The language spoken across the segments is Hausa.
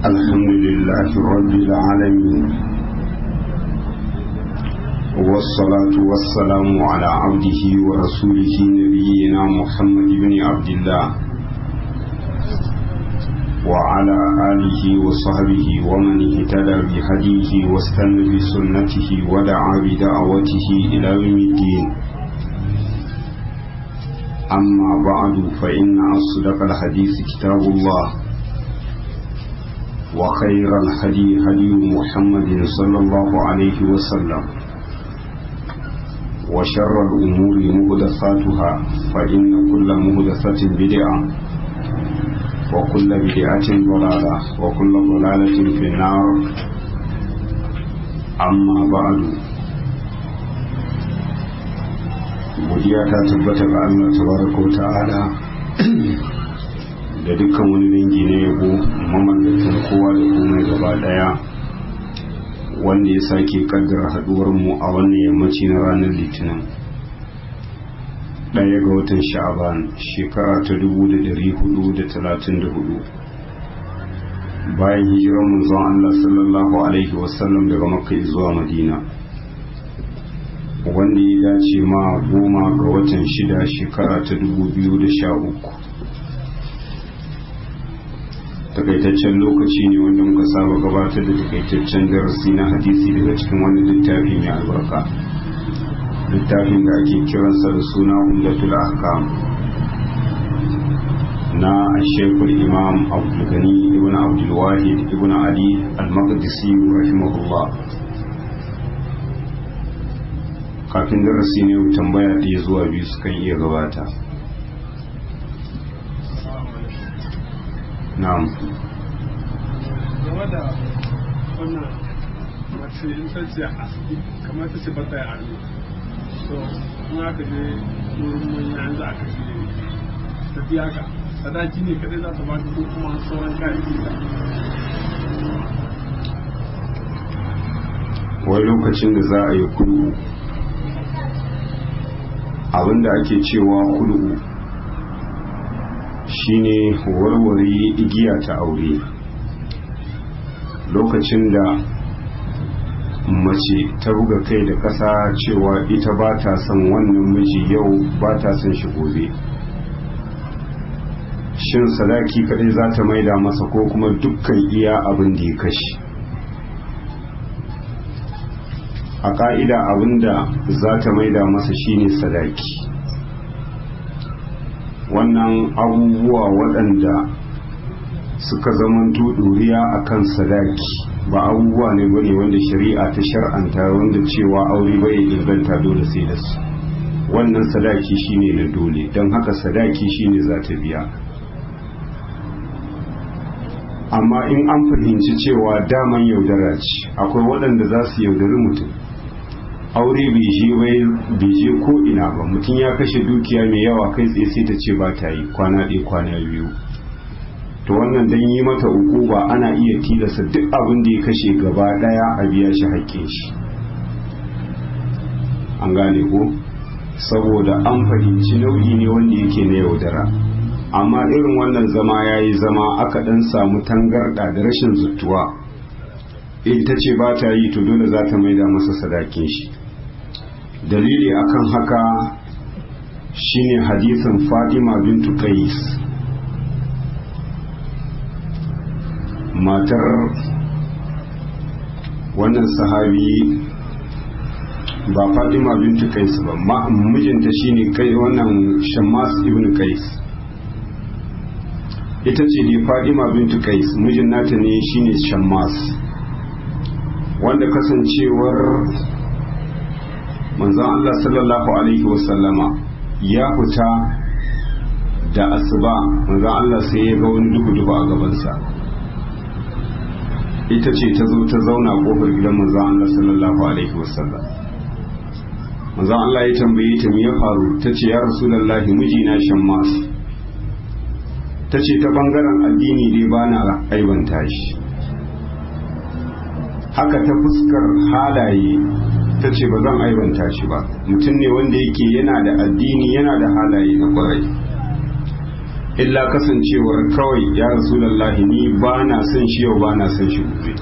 الحمد لله رب العالمين والصلاة والسلام على عبده ورسوله نبينا محمد بن عبد الله وعلى آله وصحبه ومن اهتدى بهديه واستنى بسنته ودعا بدعوته إلى يوم الدين أما بعد فإن أصدق الحديث كتاب الله وخير الهدي هدي محمد صلى الله عليه وسلم وشر الأمور مهدثاتها فإن كل مهدثة بدعة وكل بدعة ضلالة وكل ضلالة في النار أما بعد godiya ta tabbata ga Allah tabaraka ta'ala da dukkan wani dangi na yabo mamallakin kowa da komai gaba daya wanda ya sake kaddara haduwar mu a wannan yammaci na ranar litinin daya ga watan sha'aban shekara ta 1434 bayan hijirar manzon Allah sallallahu alaihi wasallam daga makka zuwa madina wanda ya dace ma goma ga watan shida shekara ta 2013 takaitaccen lokaci ne wanda muka saba gabatar da takaitaccen darasi na hadisi daga cikin wani littafi mai albarka littafin da ake kiransa da suna umdatul ahkam na shekul imam abdulgani ibn abdulwahid ibn ali al-maqdisi rahimahullah kafin darasi ne tambaya ɗaya zuwa biyu sukan iya gabata na'am game da wannan mace in ta ce a kamar ta ce bata a ne so in aka je wurin manya an za a kashe tafiya ka sadaki ne kadai za ta baka ko kuma sauran kayayyaki da wai lokacin da za a yi kudu abinda ake cewa kudu shine warware igiya ta aure lokacin da mace ta buga kai da ƙasa cewa ita ba ta son wannan miji yau ba ta son shi gobe shin sadaki kadai za ta maida masa ko kuma dukkan iya abin da ya kashe a ka'ida abin da za ta maida masa shine sadaki wannan abubuwa waɗanda suka zamanto ɗuriya a kan sadaki ba abubuwa ne bane wanda shari'a ta shar'anta wanda cewa aure bai inganta dole sai da su wannan sadaki shine na dole don haka sadaki shine za ta biya amma in an fahimci cewa daman yaudara ce akwai waɗanda za su yaudari mutum aure bai je ko ina ba mutum ya kashe dukiya mai yawa kai tsaye sai ta ce ba ta yi kwana ɗaya kwana biyu to wannan dan yi mata uku ba ana iya tilasta duk abin da ya kashe gaba ɗaya a biya shi haƙƙin shi an gane ko saboda an fahimci nau'i ne wanda yake na yaudara amma irin wannan zama ya yi zama aka ɗan samu tangarɗa da rashin zuttuwa ita ce ba ta yi to dole za ta maida masa sadakin shi dalili akan haka shine hadisin fatima bintu qais matar wannan sahabi ba fatima bintu qais ba mijinta shine kai wannan shammas ibn qais ita ce ne fatima bintu qais mijin nata ne shine shammas wanda kasancewar manzon Allah sallallahu alaihi wasallama ya fita da asuba manzon Allah sai ya ga wani duhu-duhu a gabansa ita ce ta zo ta zauna kofar gidan manzon Allah sallallahu alaihi wasallam manzon Allah ya tambaye ta me ya faru ta ce ya rasulullahi mijina shammas ta ce ta bangaren addini dai ba na aibanta shi haka ta fuskar halaye ta ce ba zan aibanta shi ba mutum ne wanda yake yana da addini yana da halaye na kwarai illa kasancewar kawai ya rasulallahi ni ba na son shi yau ba na son shi gobe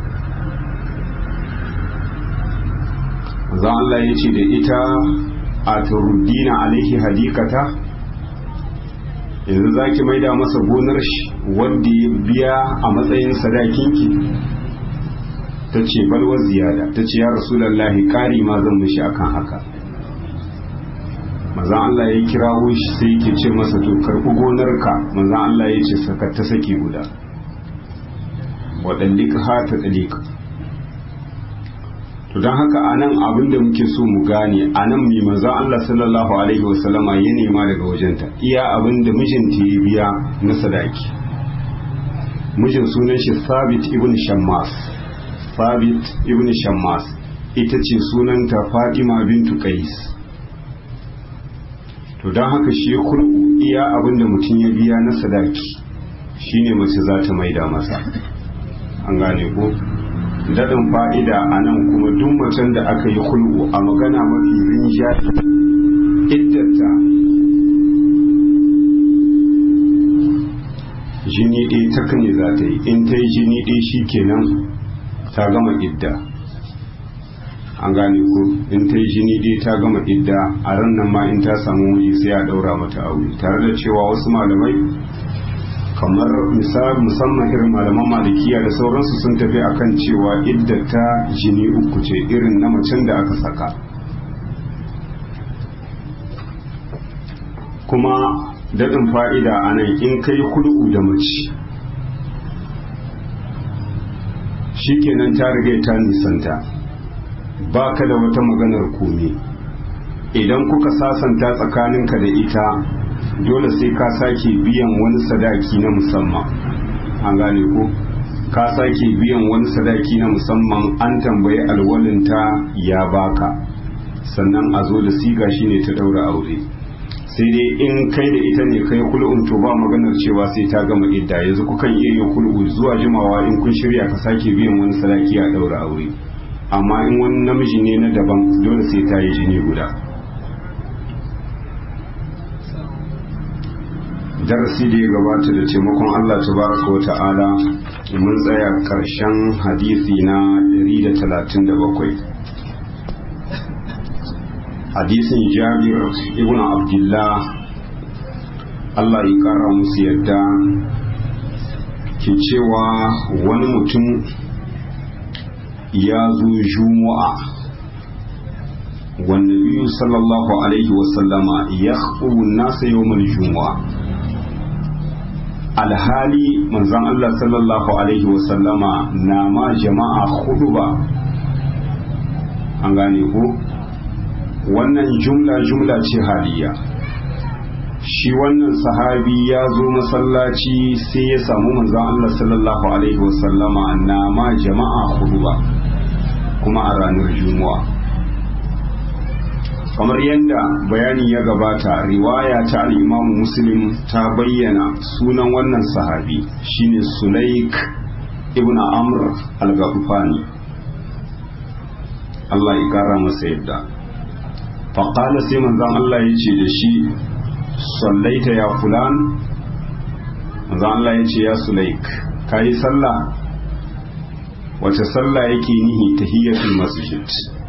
za Allah ya ce da ita a turuddina alaihi hadikata yanzu za ki maida masa gonar shi wanda ya biya a matsayin sadakinki ta ce balwa ziyada ta ce ya rasulallahi ƙari ma zan mishi akan haka maza Allah ya kirawo shi sai ke ce masa to karɓi gonarka maza Allah ya ce saka ta saki guda waɗanɗika ha ta ɗalika to don haka a nan abin da muke so mu gane a nan mai maza Allah sallallahu alaihi wasallama ya nema daga wajenta iya abin da mijinta ya biya na sadaki mijin sunan shi sabit ibn shammas sabit ibn shammas ita ce sunanta fatima bintu qais to don haka shi kulku iya abinda mutum ya biya na sadaki shine mace za ta maida masa an gane ko daɗin fa'ida a nan kuma duk macen da aka yi kulku a magana mafi rinjaye iddata jini ɗaya ta kane za ta yi in ta yi jini ɗaya shi kenan ta gama idda an gane ko in ta yi jini dai ta gama idda a ran nan ma in ta samu miji sai a daura mata aure tare da cewa wasu malamai kamar misal musamman irin malaman malikiya da sauransu sun tafi akan cewa idda ta jini uku ce irin na macen da aka saka kuma daɗin fa'ida a nan in kai kudu da mace shikenan ta riga ta nisanta ba ka da wata maganar komi idan kuka sasanta tsakaninka da ita dole sai ka sake biyan wani sadaki na musamman an gane ko ka sake biyan wani sadaki na musamman an tambayi alwalinta ya baka sannan a zo da siga shine ta daura aure sai dai in kai da ita ne kai kul'un to ba maganar cewa sai ta gama idda yanzu kukan iya yin kul'u zuwa jimawa in kun shirya ka sake biyan wani sadaki a daura aure amma in wani namiji ne na daban dole sai ta yi jini guda darasi da ya gabata da taimakon Allah tabaraka wa ta'ala mun tsaya karshen hadisi na 137 hadisin jabir ibn abdullah Allah ya kara musu yadda ke cewa wani mutum ya zo juma'a wanda biyu sallallahu alaihi wasallama ya nasa yawon juma'a alhali manzan Allah sallallahu alaihi wasallama na ma jama'a hudu ba an gane ko wannan jumla jumla ce haliya shi wannan sahabi ya zo masallaci sai ya samu manzan Allah sallallahu alaihi wasallama na ma jama'a hudu ba kuma a ranar juma'a kamar yadda bayani ya gabata riwaya ta al'imamu muslim ta bayyana sunan wannan sahabi shine sulaik ibn amr al-gafufani Allah ya kara masa yadda faƙala sai manzan Allah ya ce da shi sallaita ya fulan manzan Allah ya ce ya sulaik ka yi sallah wace sallah yake nihi tahiyyatul masjid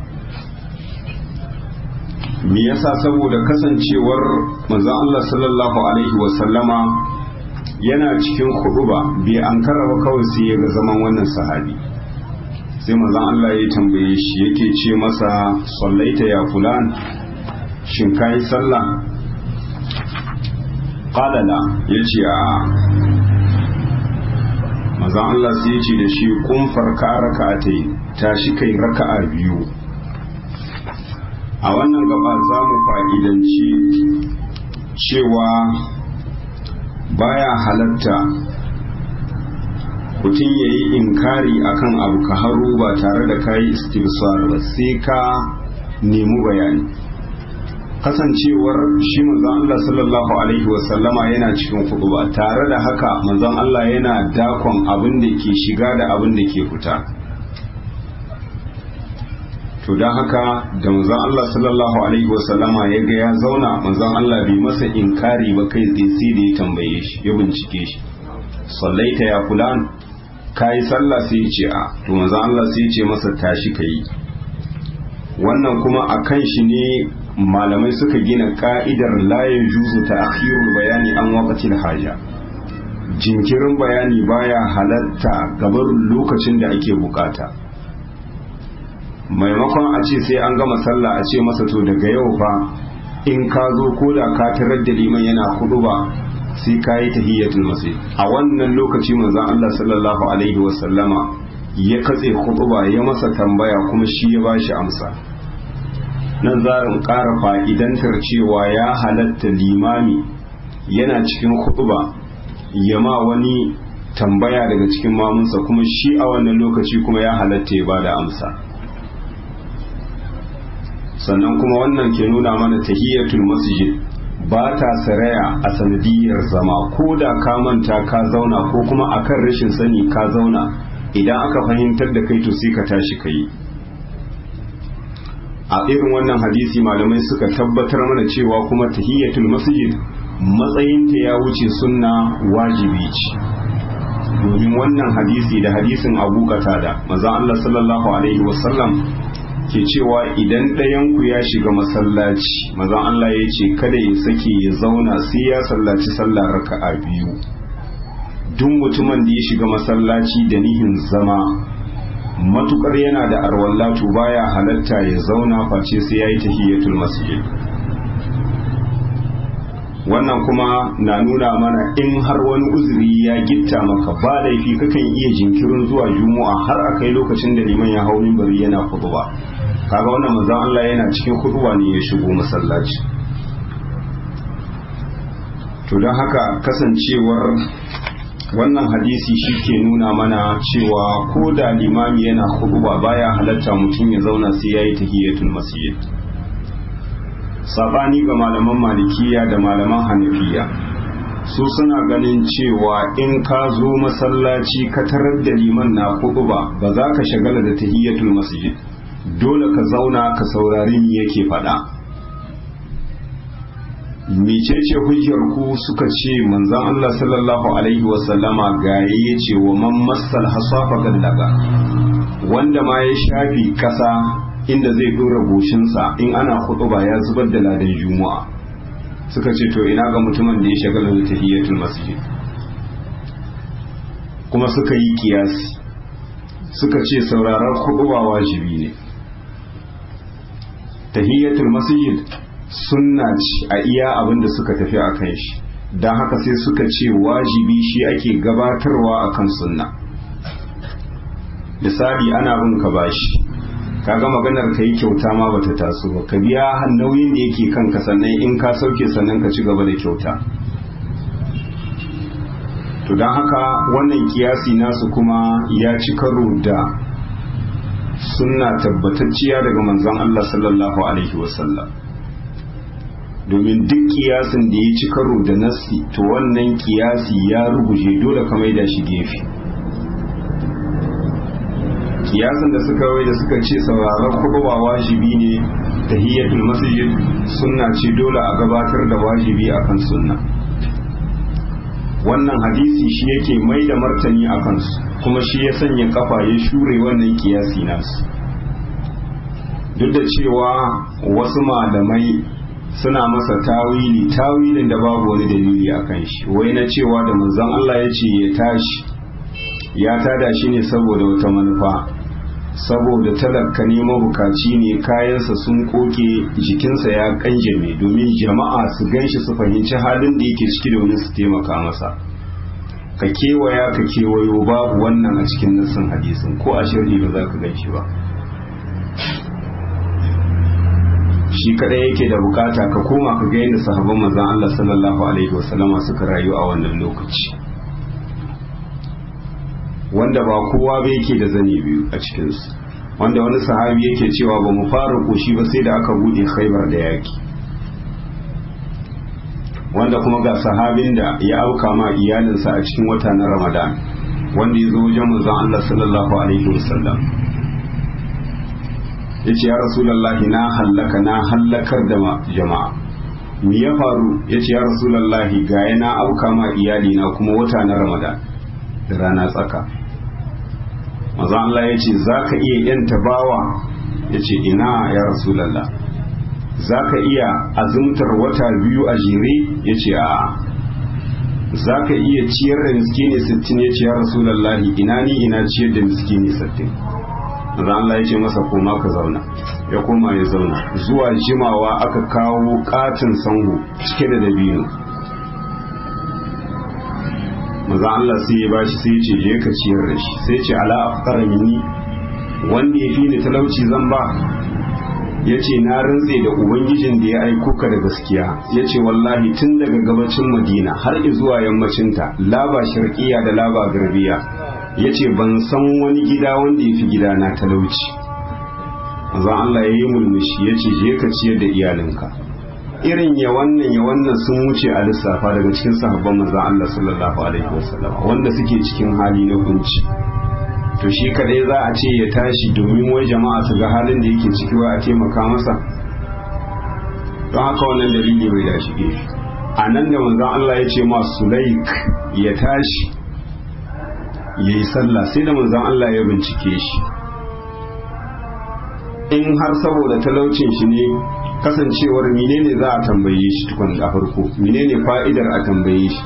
me yasa saboda kasancewar manzon Allah sallallahu alaihi wa sallama yana cikin huduba bai an ba kawai sai ya ga zaman wannan sahabi sai manzon Allah ya tambaye shi yake ce masa sallaita ya fulan shin kai sallah qala la yace a manzon Allah sai ya ce da shi kun farka raka'atai tashi kai raka'a biyu a wannan gaba za mu fa'idanci cewa baya halatta mutum ya yi inkari akan abu ka haru ba tare da kayi istifsar ba sai ka nemi bayani kasancewar shi manzon Allah sallallahu alaihi wasallama yana cikin kudu ba tare da haka manzon Allah yana dakon abin da ke shiga da abin da ke fita to don haka da manzon Allah sallallahu alaihi wasallama ya ga ya zauna manzon Allah bai masa inkari ba kai tsaye sai da ya tambaye shi ya bincike shi sallaita ya fulan kai sallah sai ya ce a to manzon Allah sai ya ce masa tashi kai wannan kuma akan shi ne malamai suka gina ka'idar la yajuzu ta'khirul bayani an waqtil haja jinkirin bayani baya halatta gabar lokacin da ake bukata maimakon a ce sai an gama sallah a ce masa to daga yau fa in ka zo ko da ka tarar da liman yana hudu ba sai ka yi tahiyyatul masjid a wannan lokaci manzon Allah sallallahu alaihi wasallama ya katse hutuba ya masa tambaya kuma shi ya bashi amsa nan za in ƙara fa'idantar cewa ya halatta limami yana cikin hutuba ya ma wani tambaya daga cikin mamunsa kuma shi a wannan lokaci kuma ya halatta ya bada amsa sannan kuma wannan ke nuna mana tahiyatul masjid ba ta saraya a sanadiyar zama ko da ka manta ka zauna ko kuma akan rashin sani ka zauna idan aka fahimtar da kai to sai ka tashi ka yi a irin wannan hadisi malamai suka tabbatar mana cewa kuma tahiyatul masjid matsayinta ya wuce sunna wajibi ce domin wannan hadisi da hadisin abu da maza Allah sallallahu alaihi wasallam ke cewa idan ɗayanku ya shiga masallaci maza Allah ya ce kada ya sake ya zauna sai ya sallaci sallah raka'a biyu duk mutumin da ya shiga masallaci da nihin zama matukar yana da arwallatu baya halatta ya zauna face sai ya yi tahiyatul masjid wannan kuma na nuna mana in har wani uzuri ya gitta maka ba laifi kakan iya jinkirin zuwa juma'a har a kai lokacin da liman ya hau mimbari yana kuduba kaga wannan manzon Allah yana cikin kuduba ne ya shigo masallaci to don haka kasancewar wannan hadisi shi ke nuna mana cewa ko da limami yana kuduba baya halatta mutum ya zauna sai ya yi tahiyatul masjid sabani ga malaman malikiya da malaman hanafiya su suna ganin cewa in ka zo masallaci ka tarar da liman na kuduba ba za ka shagala da tahiyatul masjid dole ka zauna ka saurari me yake faɗa mecece hujjar ku suka ce manzon Allah sallallahu alaihi wasallama gaye ya ce wa man massal hasafa gallaga wanda ma ya shafi kasa inda zai dora goshinsa in ana ba ya zubar da ladan juma'a suka ce to ina ga mutumin da ya shagala da tahiyatul masjid kuma suka yi kiyasi suka ce sauraron ba wajibi ne tahiyatul masjid sunna ce a iya abin da suka tafi a kan shi don haka sai suka ce wajibi shi ake gabatarwa akan sunna misali ana bin ka bashi kaga maganar ka yi kyauta ma bata taso ba ka biya nauyin da yake kanka sannan in ka sauke sannan ka ci gaba da kyauta to don haka wannan kiyasi nasu kuma ya ci karo da sunna tabbatacciya daga manzon Allah sallallahu alaihi wasallam domin duk kiyasin da ya ci karo da nassi to wannan kiyasi ya ruguje dole ka maida shi gefe kiyasin da suka wai da suka ce sauraron kuɗuwa wajibi ne tahiyyatul masjid sunna ce dole a gabatar da wajibi akan sunna wannan hadisi shi yake mai da martani a kansu kuma shi ya sanya kafa ya shure wannan kiyasi nasu duk da cewa wasu malamai suna masa tawili tawilin da babu wani dalili a kan shi wai na cewa da manzon Allah ya ce ya tashi ya tada shi ne saboda wata manufa saboda talaka ne mabukaci ne kayansa sun koke jikinsa ya kanjame domin jama'a su ganshi su fahimci halin da yake ciki domin su taimaka masa ka kewaya ka kewayo babu wannan a cikin nassin hadisin ko a shirri ba za ka gan shi ba shi kadai yake da bukata ka koma ka ga yadda sahabban manzon Allah sallallahu alaihi wasallama suka rayu a wannan lokaci wanda ba kowa ba yake da zane biyu a cikinsu wanda wani sahabi yake cewa ba mu fara koshi ba sai da aka bude khaibar da yaki wanda kuma ga sahabin da ya auka ma iyalinsa a cikin wata na ramadan wanda ya zo wajen manzon Allah sallallahu alaihi wasallam ya ce ya rasulallahi na hallaka na hallakar da jama'a me ya faru ya ce ya rasulallahi ga na auka ma iyali na kuma wata na ramadan da rana tsaka maza Allah ya ce za ka iya yanta bawa ya ce ina ya rasulallah za ka iya azumtar wata biyu a jere ya ce a za ka iya ciyar da miskini sittin ya ce ya rasulallahi ina ni ina ciyar da miskini sittin maza Allah ya ce masa koma ka zauna ya koma ya zauna zuwa jimawa aka kawo katin sango cike da dabino maza Allah sai ya bashi sai ya ce je ka ciyar da shi sai ce ala afkara minni wanda ya fi ni talauci zan ba ya ce na rantse da ubangijin da ya aiko ka da gaskiya ya ce wallahi tun daga gabacin madina har zuwa yammacinta laba sharkiya da laba garbiya ya ce ban san wani gida wanda ya fi gida na talauci mazan Allah ya yi mulmushi ya ce je ka ciyar da iyalinka irin ya wannan ya wannan sun wuce a lissafa daga cikin sahabban manzan Allah sallallahu alaihi wasallam wanda suke cikin hali na kunci to shi kadai za a ce ya tashi domin wai jama'a su ga halin da yake ciki wa a taimaka masa don haka wannan dalili bai da shige shi a nan da manzan Allah ya ce ma Sulaik ya tashi ya yi sallah sai da manzan Allah ya bincike shi in har saboda talaucin shi ne kasancewar menene za a tambaye shi tukun a farko menene fa'idar a tambaye shi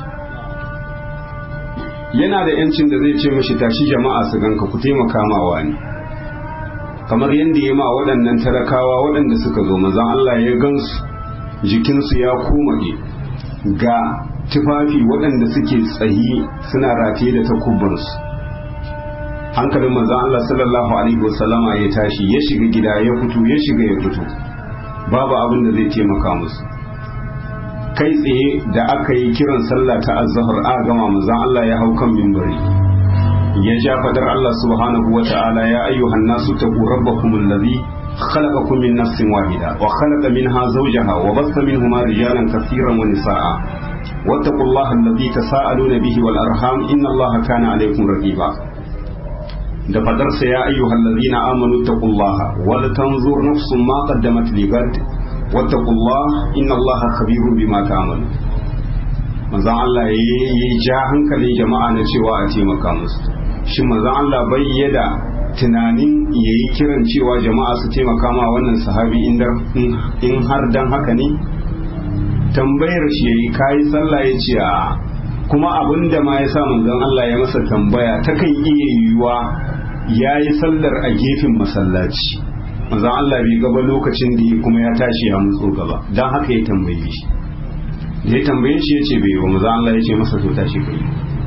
yana da yancin da zai ce mashi tashi jama'a su ganka ku taimaka ma wani kamar yadda ya ma waɗannan talakawa waɗanda suka zo mazan Allah ya gansu jikinsu ya komage ga tufafi waɗanda suke tsayi suna rataye da takubansu hankalin manzan Allah sallallahu alaihi wasallama ya tashi ya shiga gida ya fito ya shiga ya fito babu abin da zai taimaka musu kai tsaye da aka yi kiran sallah ta azhar a gama manzan Allah ya hau kan mimbari ya ja fadar Allah subhanahu wa ta'ala ya ayyuhan nasu taqu rabbakum alladhi خلقكم من نفس واحدة وخلق منها زوجها وبث منهما رجالا كثيرا ونساء واتقوا الله الذي تساءلون به والأرحام إن الله كان عليكم رقيبا da fadarsa ya ayyuhal ladina amanu taqullaha wal tanzur nafsun ma qaddamat ligad wattaqullaha inna allaha khabirun bima ta'malun manzon Allah yayi ja hankalin jama'a na cewa a taimaka musu shin manzon Allah bai yada tunanin yayi kiran cewa jama'a su taimaka ma wannan sahabi in har dan haka ne tambayar shi yayi kai sallah ya ce a kuma abin da ma ya sa manzon Allah ya masa tambaya ta kan iya yiwuwa ya yi sallar a gefen masallaci manzon Allah bai gaba lokacin da kuma ya tashi ya mutso gaba don haka ya tambaye shi ya tambaye shi ya ce bai wa manzon Allah ya ce masa to tashi kai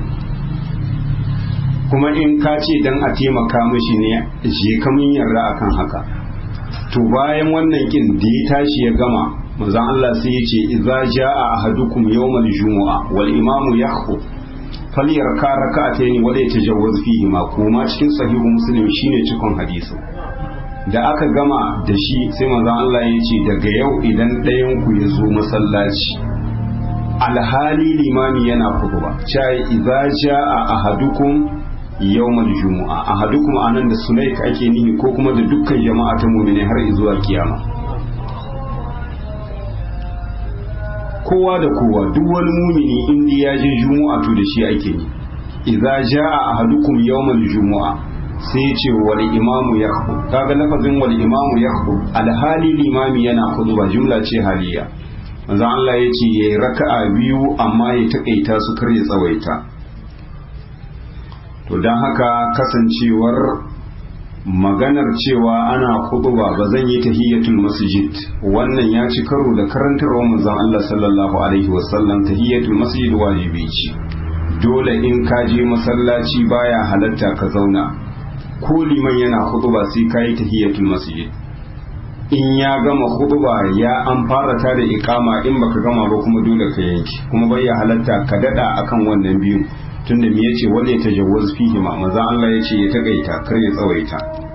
kuma in ka ce dan a taimaka mishi ne je ka mun yarda akan haka to bayan wannan kin da ya tashi ya gama manzon Allah sai ya ce idza jaa ahadukum yawmal jumu'a wal imamu yakhutub falyarka raka'atayn wa la yatajawwaz fihi ma kuma cikin sahihu muslim shine cikon hadisi da aka gama da shi sai manzon Allah ya ce daga yau idan ɗayan ku ya zo masallaci alhali limami yana khutba chai idza jaa ahadukum yawmal jumu'a ahadukum anan da sunaik ake nihi ko kuma da dukkan jama'a ta mu'mini har zuwa kiyama kowa da kowa duk wani mumini inda ya je jumu'a to da shi ake yi idza jaa ahadukum yawmal jumu'a sai ya ce wal imamu yakhbu kaga lafazin wal imamu yakhbu alhali limami yana khutba jumla ce haliya manzo Allah ya ce yayi raka'a biyu amma ya takaita su kar ya tsawaita to dan haka kasancewar maganar cewa ana khutba ba zan yi tahiyatul masjid wannan ya ci karo da karantarwar manzon Allah sallallahu alaihi wasallam tahiyatul masjid wajibi ce dole in ka je masallaci baya halatta ka zauna ko liman yana khutba sai ka yi tahiyatul masjid in ya gama khutba ya an fara ta da iqama in baka gama ba kuma dole ka yanki kuma bai ya halatta ka dada akan wannan biyu tunda me yace wanda ya tajawwaz fihi ma manzo Allah yace ya takaita kar ya tsawaita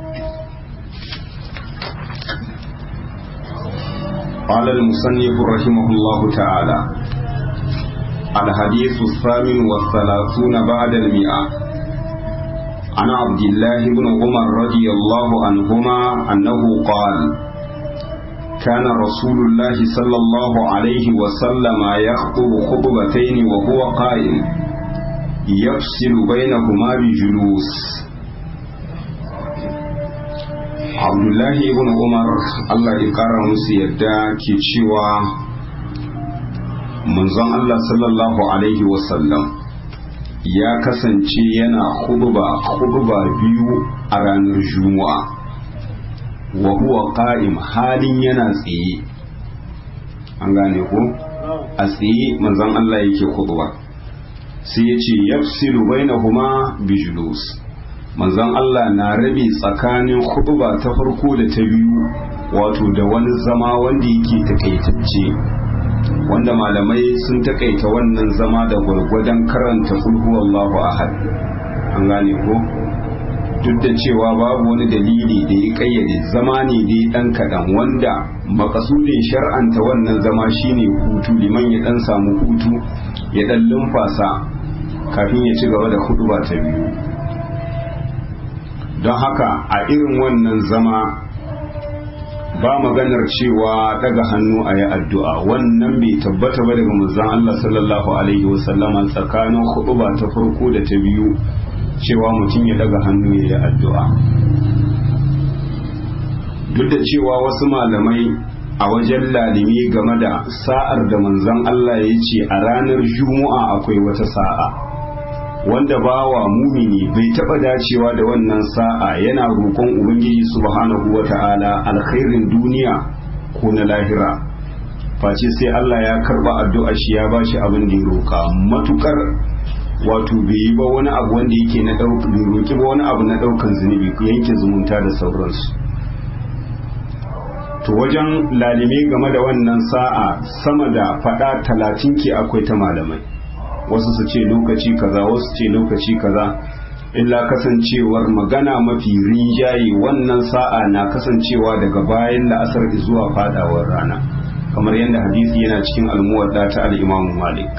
قال المصنف رحمه الله تعالى الحديث الثامن والثلاثون بعد المئة عن عبد الله بن عمر رضي الله عنهما أنه قال كان رسول الله صلى الله عليه وسلم يخطب خطبتين وهو قائم يفصل بينهما بجلوس عبد الله بن عمر الله يقرأ مسيدا كيتشيوا منزon Allah sallallahu alaihi wasallam ya kasance yana khutba khutba biyu a ranar juma'a wa huwa qa'im halin yana tsaye an gane ko a tsaye manzon Allah yake khutba sai ya ce yafsilu bainahuma bijulus manzon Allah na rabe tsakanin khutba ta farko da ta biyu wato da wani zama wanda yake takaitacce wanda malamai sun takaita wannan zama da gwargwadon karanta kulhu Allahu ahad an gane ko duk da cewa babu wani dalili da ya kayyade zama ne dai dan kadan wanda makasudin shar'anta wannan zama shine hutu liman ya dan samu hutu ya dan lumfasa kafin ya ci gaba da huduba ta biyu don haka a irin wannan zama ba maganar cewa daga hannu a yi addu'a wannan bai tabbata ba daga manzon Allah sallallahu alaihi wasallama tsakanin huduba ta farko da ta biyu cewa mutum ya daga hannu ya yi addu'a duk da cewa wasu malamai a wajen lalimi game da sa'ar da manzon Allah ya ce a ranar juma'a akwai wata sa'a wanda bawa mumini bai taba dacewa da wannan sa'a yana roƙon ubangiji subhanahu wata'ala alkhairin duniya ko na lahira face sai Allah ya karba addu'a shi ya bashi abin da ya roƙa matukar wato bai yi ba wani abu wanda yake na bai roƙi ba wani abu na ɗaukan zunubi yanke zumunta da sauransu to wajen lalime game da wannan sa'a sama da faɗa talatin ke akwai ta malamai wasu su ce lokaci kaza wasu ce lokaci kaza illa kasancewar magana mafi rinjaye wannan sa'a na kasancewa daga bayan la'asar zuwa fadawar rana kamar yadda hadisi yana cikin almuwadda ta al'imamu malik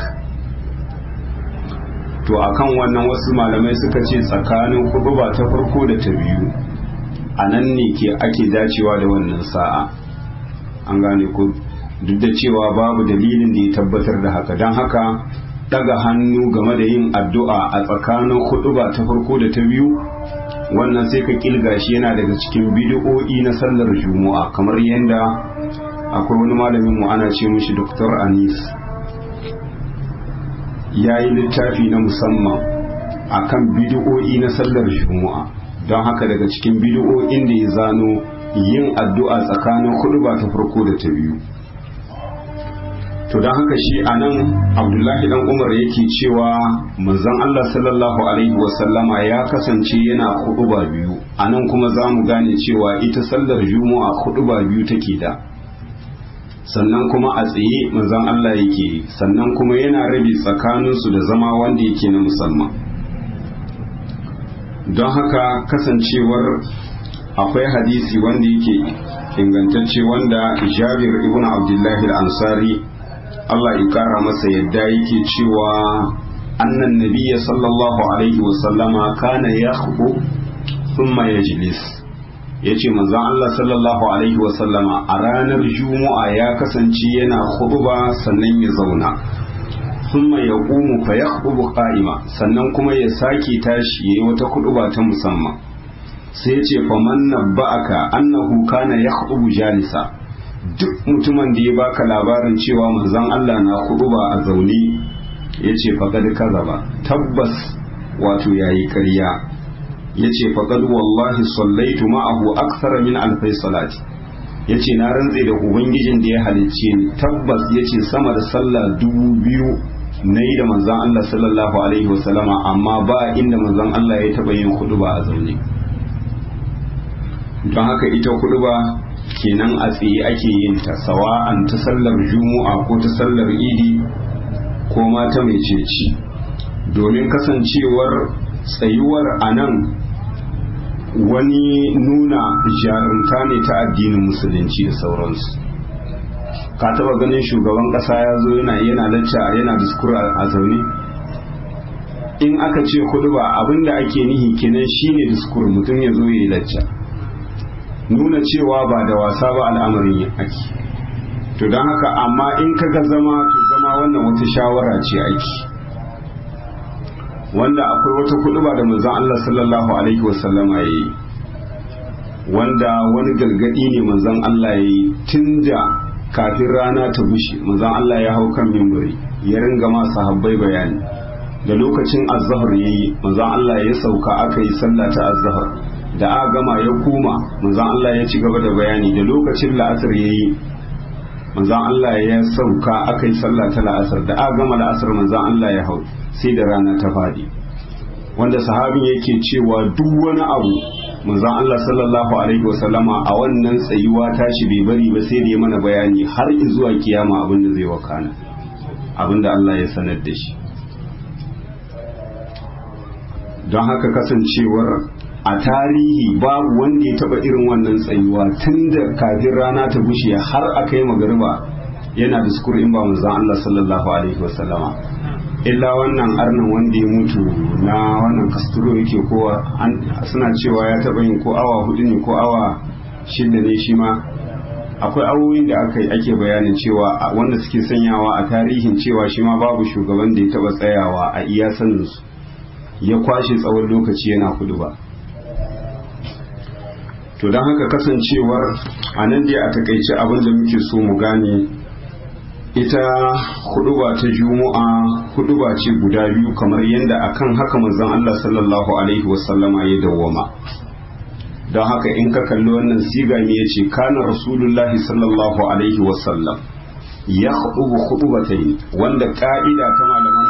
to akan wannan wasu malamai suka ce tsakanin kuduba ta farko da ta biyu a nan ne ke ake dacewa da wannan sa'a an gane ku duk da cewa babu dalilin da ya tabbatar da haka don haka daga hannu game da yin addu'a a tsakanin huduba ta farko da ta biyu wannan sai ka kilga shi yana daga cikin bidi'o'i na sallar juma'a kamar yadda akwai wani malamin mu ana ce mishi Dr. Anis ya yi littafi na musamman akan bidi'o'i na sallar juma'a don haka daga cikin bidi'o'in da ya zano yin addu'a tsakanin huduba ta farko da ta biyu to don haka shi a nan abdullahi dan umar yake cewa manzon allah sallallahu alaihi wasallama ya kasance yana huduba biyu a nan kuma za mu gane cewa ita sallar juma'a huduba biyu take da sannan kuma a tsaye manzon allah yake sannan kuma yana rabe tsakaninsu da zama wanda yake na musamman don haka kasancewar akwai hadisi wanda yake ingantacce wanda jabir ibn abdullahi al-ansari Allah ya kara masa yadda yake cewa annan nabiyya sallallahu alaihi wasallama kana ya hubu thumma yajlis yace manzon Allah sallallahu alaihi wasallama a ranar juma'a ya kasance yana khutba sannan ya zauna thumma yaqumu fa yakhubu qa'ima sannan kuma ya sake tashi yayi wata khutba ta musamman sai yace faman nabba'aka annahu kana yakhubu jalisa duk mutumin da ya baka labarin cewa manzon Allah na ba a zaune ya ce faƙad kaza ba tabbas wato yayi ƙarya ya ce faƙad wallahi sallaitu ma'ahu aksara min alfai salati ya ce na rantse da ubangijin da ya halicce ni tabbas ya ce sama da sallah dubu biyu na yi da manzon Allah sallallahu alaihi wasallama amma ba inda manzon Allah ya taɓa yin ba a zaune don haka ita ba kenan a tsaye ake yin ta sawa'an ta sallar juma'a ko ta sallar idi ko ma ta mai ceci domin kasancewar tsayuwar a nan wani nuna jarumta ne ta addinin musulunci da sauransu ka taba ganin shugaban kasa ya zo yana yana lacca yana diskur a zaune in aka ce huduba abinda ake nihi kenan shine diskur mutum ya zo ya yi lacca nuna cewa ba da wasa ba al'amarin ake to don haka amma in kaga zama to zama wannan wata shawara ce ake wanda akwai wata huduba da manzon Allah sallallahu alaihi wasallama yayi wanda wani gargadi ne manzon Allah yayi tunda kafin rana ta bushe manzon Allah ya hau kan mimbari ya ringa ma sahabbai bayani da lokacin azhar yayi manzon Allah ya sauka aka yi sallah ta azhar da aka gama ya koma manzon Allah ya ci gaba da bayani da lokacin la'asar yayi manzon Allah ya sauka aka yi sallah ta la'asar da aka gama la'asar manzon Allah ya hau sai da rana ta fadi wanda sahabin yake cewa duk wani abu manzon Allah sallallahu alaihi wasallama a wannan tsayuwa tashi bai bari ba sai da ya mana bayani har zuwa kiyama abin da zai wakana abin da Allah ya sanar da shi don haka kasancewar a tarihi babu wanda ya taba irin wannan tsayuwa tun da kafin rana ta bushe har aka yi magariba yana diskur in ba manzon Allah sallallahu alaihi wasallama illa wannan arnan wanda ya mutu na wannan kasturo yake kowa suna cewa ya taba yin ko awa hudu ne ko awa shida ne shi ma akwai awoyin da aka yi ake bayanin cewa wanda suke sanyawa a tarihin cewa shi ma babu shugaban da ya taba tsayawa a iya saninsu ya kwashe tsawon lokaci yana kudu ba to don haka kasancewar a nan dai a takaice abin da muke so mu gane ita huduba ta juma'a huduba ce guda biyu kamar yadda akan haka manzon Allah sallallahu alaihi wasallama ya dawwama don haka in ka kalli wannan siga ne yace kana rasulullahi sallallahu alaihi wasallam ya hudubu hudubatayn wanda ka'ida ta malaman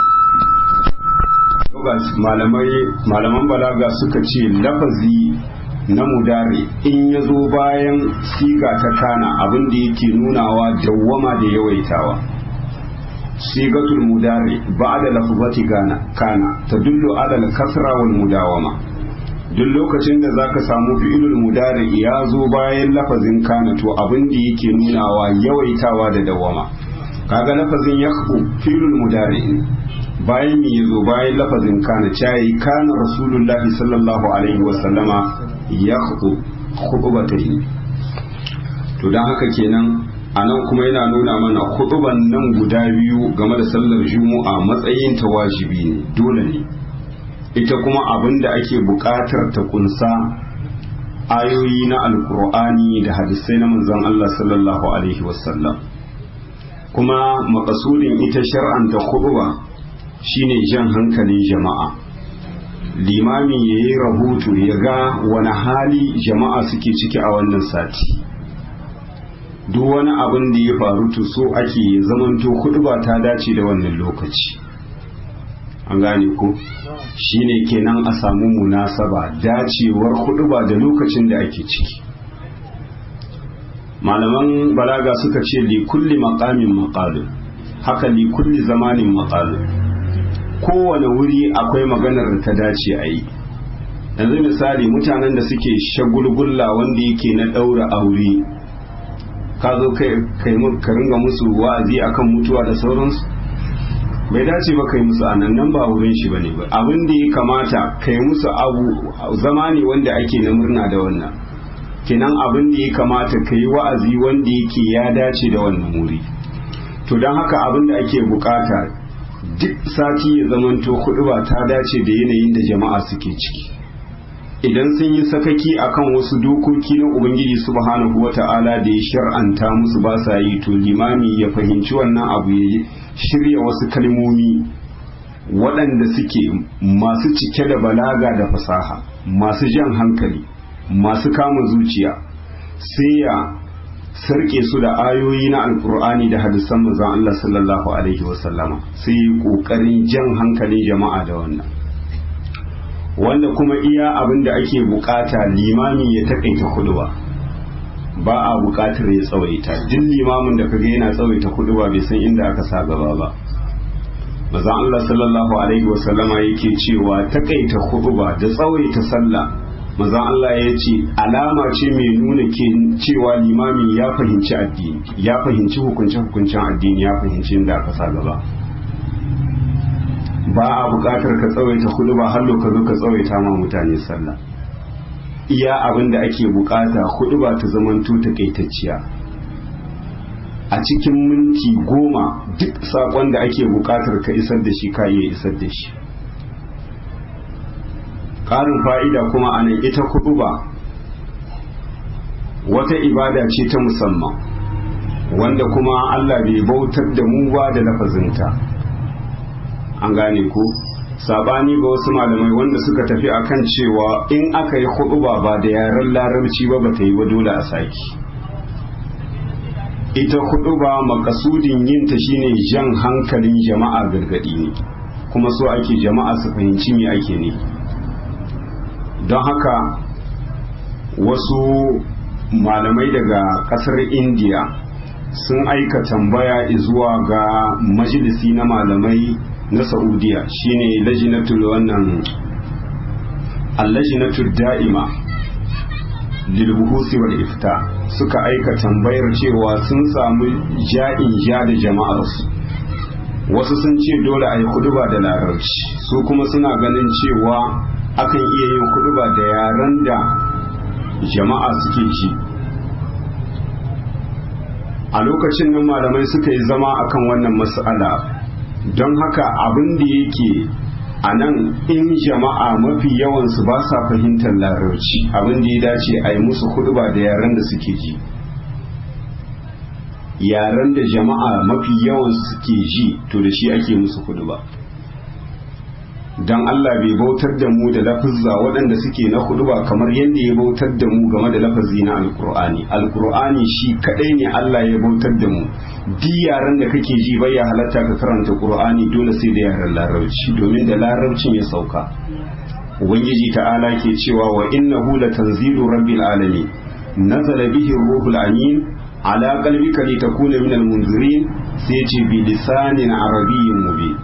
malamai malaman balaga suka ce lafazi na mudare in ya zo bayan siga ta kana abin da yake nunawa dawwama da yawaitawa sigatul mudare ba'da lafzati gana kana tadullu ala al-kasra wal mudawama duk lokacin da zaka samu fi'ilul mudare ya zo bayan lafazin kana to abin da yake nunawa yawaitawa da dawwama kaga lafazin yakhbu fi'ilul mudare bayan ya zo bayan lafazin kana cayi kana rasulullahi sallallahu alaihi wa sallama ya khutubatahi to dan haka kenan anan kuma yana nuna mana khutuban nan guda biyu game da sallar juma'a matsayin ta wajibi ne dole ne ita kuma abin da ake buƙatar ta kunsa ayoyi na alkur'ani da hadisai na manzon Allah sallallahu alaihi wasallam kuma makasudin ita shar'anta khutuba shine jan hankalin jama'a limami ya yi rahoto ya ga wani hali jama'a suke ciki a wannan sati duk wani abin da ya faru to so ake zamanto kudu ba ta dace da wannan lokaci an gane ko shine kenan a samu munasaba dacewar kudu ba da lokacin da ake ciki malaman balaga suka ce li kulli maqamin maqalun haka li kulli zamanin maqalun kowane wuri akwai maganar da ta dace a yi yanzu misali mutanen da suke shagulgulla wanda yake na ɗaura aure ka zo ka ringa musu wa'azi akan mutuwa da sauransu bai dace ba kai musu anan nan ba wurin shi bane ba abin da ya kamata kai musu abu zama ne wanda ake na murna da wannan kenan abin da ya kamata kai wa'azi wanda yake ya dace da wannan wuri to don haka abin da ake bukata duk sati ya zamanto kuɗi ba ta dace da yanayin da jama'a suke ciki idan sun yi sakaki akan wasu dokoki na ubangiji subhanahu wata'ala da ya shar'anta musu ba sa yi to limami ya fahimci wannan abu ya shirya wasu kalmomi waɗanda suke masu cike da balaga da fasaha masu jan hankali masu kama zuciya sai ya sarke su da ayoyi na alkur'ani da hadisan manzon Allah sallallahu alaihi wasallama sai yi kokarin jan hankalin jama'a da wannan wanda kuma iya abin da ake bukata limami ya takaita kuduba ba a bukatar ya tsawaita duk limamin da kaga yana tsawaita kuduba bai san inda aka sa gaba ba manzon Allah sallallahu alaihi wasallama yake cewa takaita kuduba da tsawaita sallah manzon Allah ya ce alama ce mai nuna ke cewa limami ya fahimci addini ya fahimci hukunce hukuncen addini ya fahimci inda aka sa gaba ba a buƙatar ka tsawaita hudu ba har ka zo ka tsawaita ma mutane sallah iya abin da ake buƙata hudu ba ta zamanto takaitacciya a cikin minti goma duk saƙon da ake buƙatar ka isar da shi ka iya isar da shi ƙarin fa'ida kuma a nan ita hudu ba wata ibada ce ta musamman wanda kuma Allah bai bautar da mu ba da lafazinta an gane ko sabani ga wasu malamai wanda suka tafi akan cewa in aka yi huɗuba ba da yaren larabci ba ba ta yi ba dole a saki ita huɗuba makasudin yin ta shine jan hankalin jama'a gargadi ne kuma so ake jama'a su fahimci me ake ne don haka wasu malamai daga kasar indiya sun aika tambaya zuwa ga majalisi na malamai na saudiya shine lajinatul wannan allajinatul da'ima lilbuhusi wal ifta suka aika tambayar cewa sun samu ja'in ja da jama'arsu wasu sun ce dole a yi kuduba da larabci su kuma suna ganin cewa akan iya yin kuduba da yaren da jama'a suke ji a lokacin nan malamai suka yi zama akan wannan mas'ala don haka abin da yake a nan in jama'a mafi yawansu ba sa fahimtar larabci abin da ya dace a yi musu ba da yaren da suke ji yaren da jama'a mafi yawansu suke ji to da shi ake musu ba. don Allah bai bautar da mu da lafizza waɗanda suke na ba kamar yadda ya bautar da mu game da lafazi na alkur'ani alkur'ani shi kaɗai ne Allah ya bautar da mu duk yaren da kake ji bai ya halatta ka karanta qur'ani dole sai da yaren larabci domin da larabcin ya sauka ubangiji ta'ala ke cewa wa innahu latanzilu rabbil alamin nazala bihi ruhul amin ala qalbika litakuna minal munzirin sai ce bi lisanin arabiyyin mubin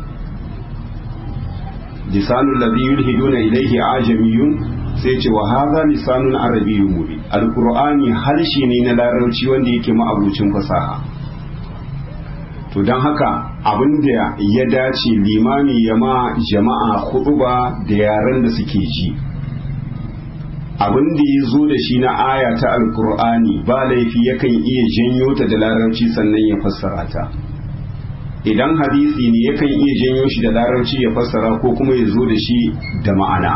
lisanul ladhi yulhiduna ilayhi ajamiyun sai ce wa hadha lisanun arabiyyun mubin alqur'ani harshe ne na larabci wanda yake ma'abucin fasaha to don haka abin da ya dace limami ya ma jama'a khutba da yaren da suke ji abin da ya zo da shi na aya ta alkur'ani ba laifi yakan iya janyo ta da larabci sannan ya fassara ta idan hadisi ne yakan iya janyo shi da larabci ya fassara ko kuma ya zo da shi da ma'ana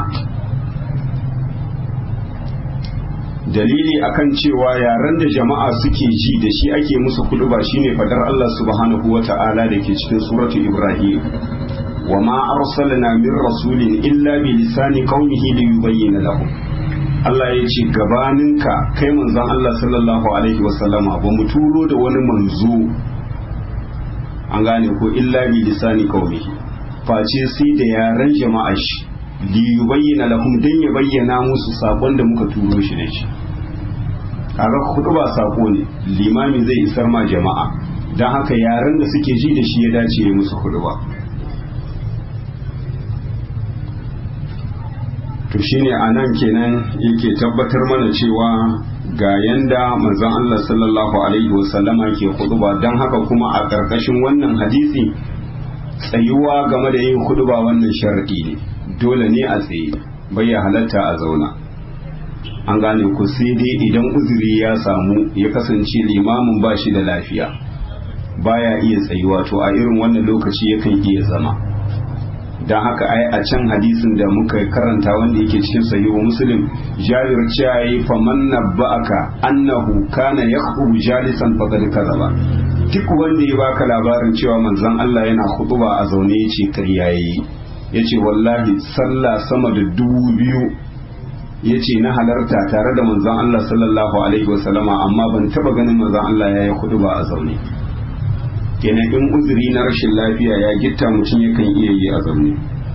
dalili akan cewa yaren da jama'a suke ji da shi ake musu kuduba shine fadar Allah subhanahu wa ta'ala da ke cikin suratu Ibrahim wa ma arsalna min rasulin illa bi lisani qaumihi li yubayyana lahum Allah ya ce gabaninka kai manzon Allah sallallahu alaihi wa sallama ba mu turo da wani manzo an gane ko illa bi lisani qaumihi face sai da yaren jama'a shi li yubayyana lahum dan ya bayyana musu sakon da muka turo shi da shi kaga kudu ba sako ne limami zai isar ma jama'a dan haka yaren da suke ji da shi ya dace ya musu kudu ba to shine anan kenan yake tabbatar mana cewa ga yanda manzon Allah sallallahu alaihi wasallama ke kuduba dan haka kuma a karkashin wannan hadisi tsayuwa game da yin kuduba wannan sharadi ne dole ne a tsaye bai ya halatta a zauna an gane ku sai dai idan uzuri ya samu ya kasance limamin ba shi da lafiya baya iya tsayuwa to a irin wannan lokaci yakan iya zama don haka ai a can hadisin da muka karanta wanda yake cikin sahihu muslim jabir cewa yi faman nabba'aka annahu kana yakhu jalisan faqad kadaba duk wanda ya baka labarin cewa manzon Allah yana khutuba a zaune yace kariya yayi yace wallahi sallah sama da dubu biyu yace na halarta tare da manzon Allah sallallahu alaihi wasallama amma ban taba ganin manzon Allah yayi khutuba a zaune kenan in uzuri na rashin lafiya ya gitta mutum yakan iya yi a zaune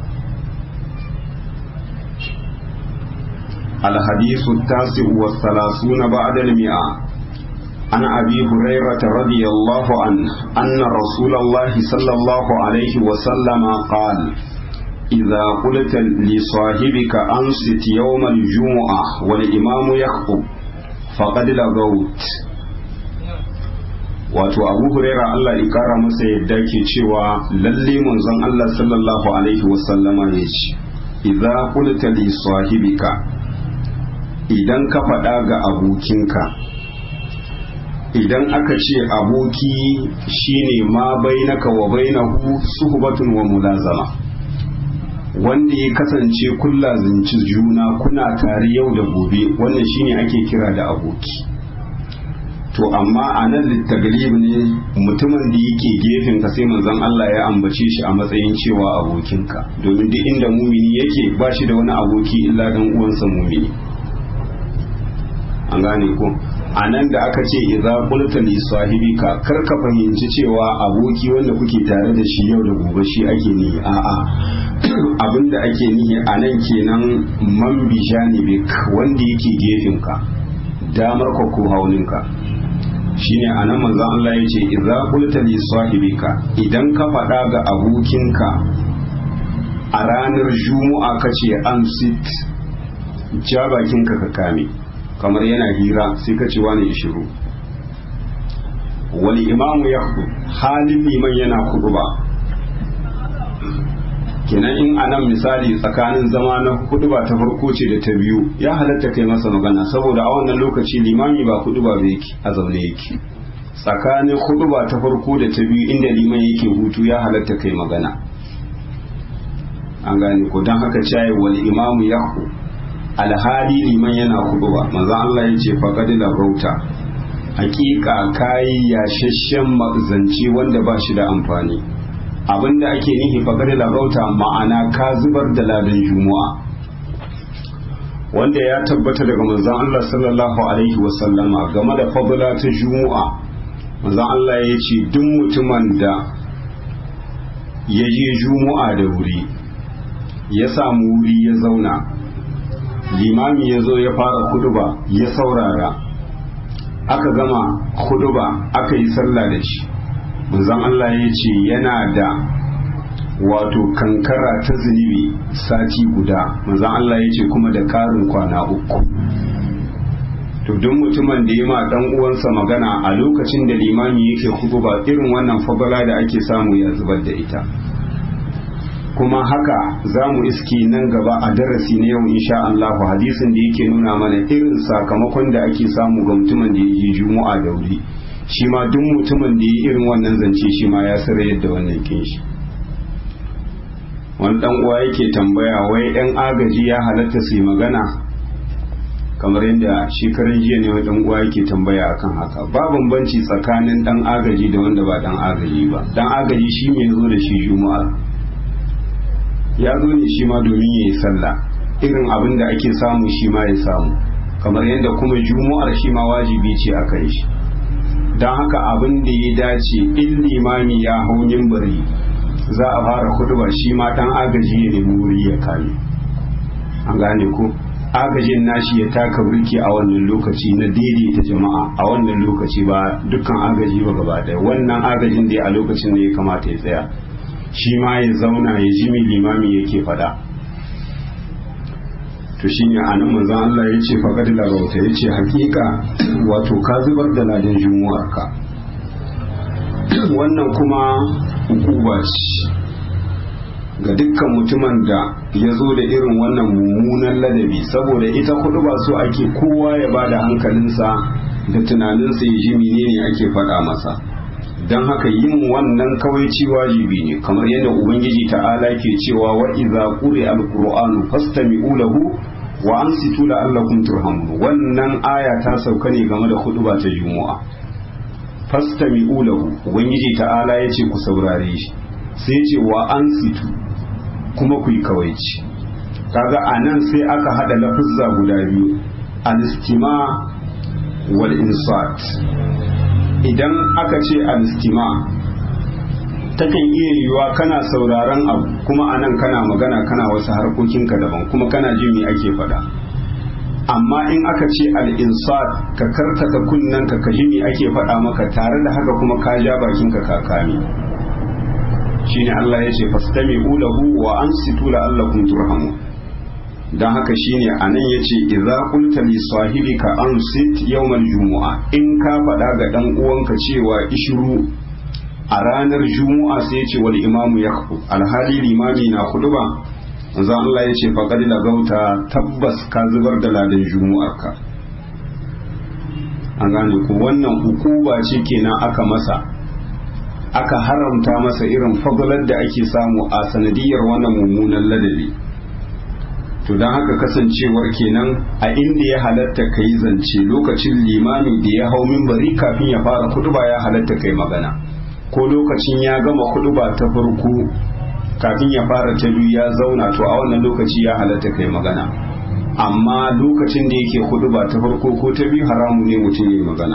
الحديث التاسع والثلاثون بعد المئة عن أبي هريرة رضي الله عنه أن رسول الله صلى الله عليه وسلم قال إذا قلت لصاحبك أنصت يوم الجمعة والإمام يخطب فقد لغوت wato abu huraira Allah ya kara masa yadda ke cewa lalle manzon Allah sallallahu alaihi wasallama ya ce idza qulta li sahibika idan ka faɗa ga abokinka idan aka ce aboki shine ma bainaka wa bainahu suhbatun wa mulazama wanda ya kasance kulla zinci juna kuna tare yau da gobe wannan shine ake kira da aboki to amma a nan littaglib ne mutumin da yake gefen ka sai manzon Allah ya ambace shi a matsayin cewa abokinka domin duk inda mumini yake ba shi da wani aboki illa dan uwansa mumini an gane ko a nan da aka ce idza qulta li sahibika kar ka fahimci cewa aboki wanda kuke tare da shi yau da gobe shi ake ni a'a abinda ake nihi a nan kenan man bi janibik wanda yake gefen ka damar ka ko haulinka shine anan manzon Allah ya ce idza qulta li sahibika idan ka faɗa ga abokinka a ranar juma'a kace an sit ja bakinka ka kame kamar yana hira sai ka ce wani ishiru wani imamu ya halin liman yana ba kenan in anan misali tsakanin zama na ba ta farko ce da ta biyu ya halatta kai masa magana saboda a wannan lokaci limami ba ba yake a zaune yake tsakanin ba ta farko da ta biyu inda liman yake hutu ya halatta kai magana an gane ko don haka caye wal imamu yahu alhali liman yana ba manzo Allah ya ce faqad rauta hakika kai yashashen mazanci wanda ba shi da amfani abinda ake nihi faqad rauta ma'ana ka zubar da ladan juma'a wanda ya tabbata daga manzon Allah sallallahu alaihi wasallama game da fadla ta juma'a manzon Allah ya ce duk mutumin da ya je juma'a da wuri ya samu wuri ya zauna limami ya zo ya fara kuduba ya saurara aka gama kuduba aka yi sallah da shi manzon Allah ya ce yana da wato kankara ta zunubi sati guda manzon Allah ya ce kuma da karin kwana uku to duk mutumin da ya ma dan uwansa magana a lokacin da limami yake kuduba irin wannan fabala da ake samu ya zubar da ita kuma haka za mu iske nan gaba a darasi na yau insha Allah hadisin da yake nuna mana irin sakamakon da ake samu ga mutumin da ya yi juma'a da wuri shi ma duk mutumin da ya yi irin wannan zance shi ma ya sara yadda wannan kin shi wani dan uwa yake tambaya wai yan agaji ya halatta su yi magana kamar yadda shekaran jiya ne wani dan uwa yake tambaya akan haka ba bambanci tsakanin dan agaji da wanda ba dan agaji ba dan agaji shi ne zo da shi juma'a ya zo ne shi ma domin ya yi sallah irin abin da ake samu shi ma ya samu kamar yadda kuma juma'ar shi ma wajibi ce a kai shi don haka abin da ya dace in limami ya hau bari za a fara kuduba shi ma dan agaji ya nemi wuri ya kame an gane ko agajin nashi ya taka burki a wannan lokaci na daidaita jama'a a wannan lokaci ba dukkan agaji ba gaba daya wannan agajin da a lokacin da ya kamata ya tsaya shi ma ya zauna ya ji mai limami yake fada to shi ne a nan manzan Allah ya ce faƙad larauta ya ce hakika wato ka zubar da ladin jumuwarka wannan kuma hukuba ce ga dukkan mutumin da ya zo da irin wannan mummunan ladabi saboda ita kudu ba so ake kowa ya ba da hankalinsa da tunaninsa ya ji menene ake faɗa masa don haka yin wannan kawaici wajibi ne kamar yadda ubangiji ta'ala ke cewa wa idza quri alqur'anu fastami'u lahu wa ansitu la'allakum turhamun wannan aya ta sauka ne game da khutba ta juma'a fastami'u lahu ubangiji ta'ala yace ku saurare shi sai yace wa ansitu kuma ku yi kawaici kaga anan sai aka hada lafuzza guda biyu al-istima wal insat idan aka ce alistima takan iya yiwuwa kana sauraron abu kuma anan kana magana kana wasu harkokinka daban kuma kana jin me ake faɗa amma in aka ce al'insat ka karkata kunnen ka ka ji me ake faɗa maka tare da haka kuma ka ja bakinka ka kame shine Allah ya ce fastami'u lahu wa ansitu la'allakum turhamun don haka shine a nan ya ce idza qulta li sahibika ansit yawmal jumu'a in ka faɗa ga ɗan uwanka cewa ishiru a ranar jumu'a sai ya ce wal imamu yakhu alhali limami na ba manzo Allah ya ce faqad lagauta tabbas ka zubar da ladan jumu'arka an gane ku wannan hukuba ce kenan aka masa aka haramta masa irin fadalar da ake samu a sanadiyar wannan mummunan ladabi to don haka kasancewar kenan a inda ya halatta ka yi zance lokacin limami da ya hau mimbari kafin ya fara kuduba ya halatta kai magana ko lokacin ya gama kuduba ta farko kafin ya fara ta biyu ya zauna to a wannan lokaci ya halatta kai magana amma lokacin da yake kuduba ta farko ko ta biyu haramu ne mutum ya yi magana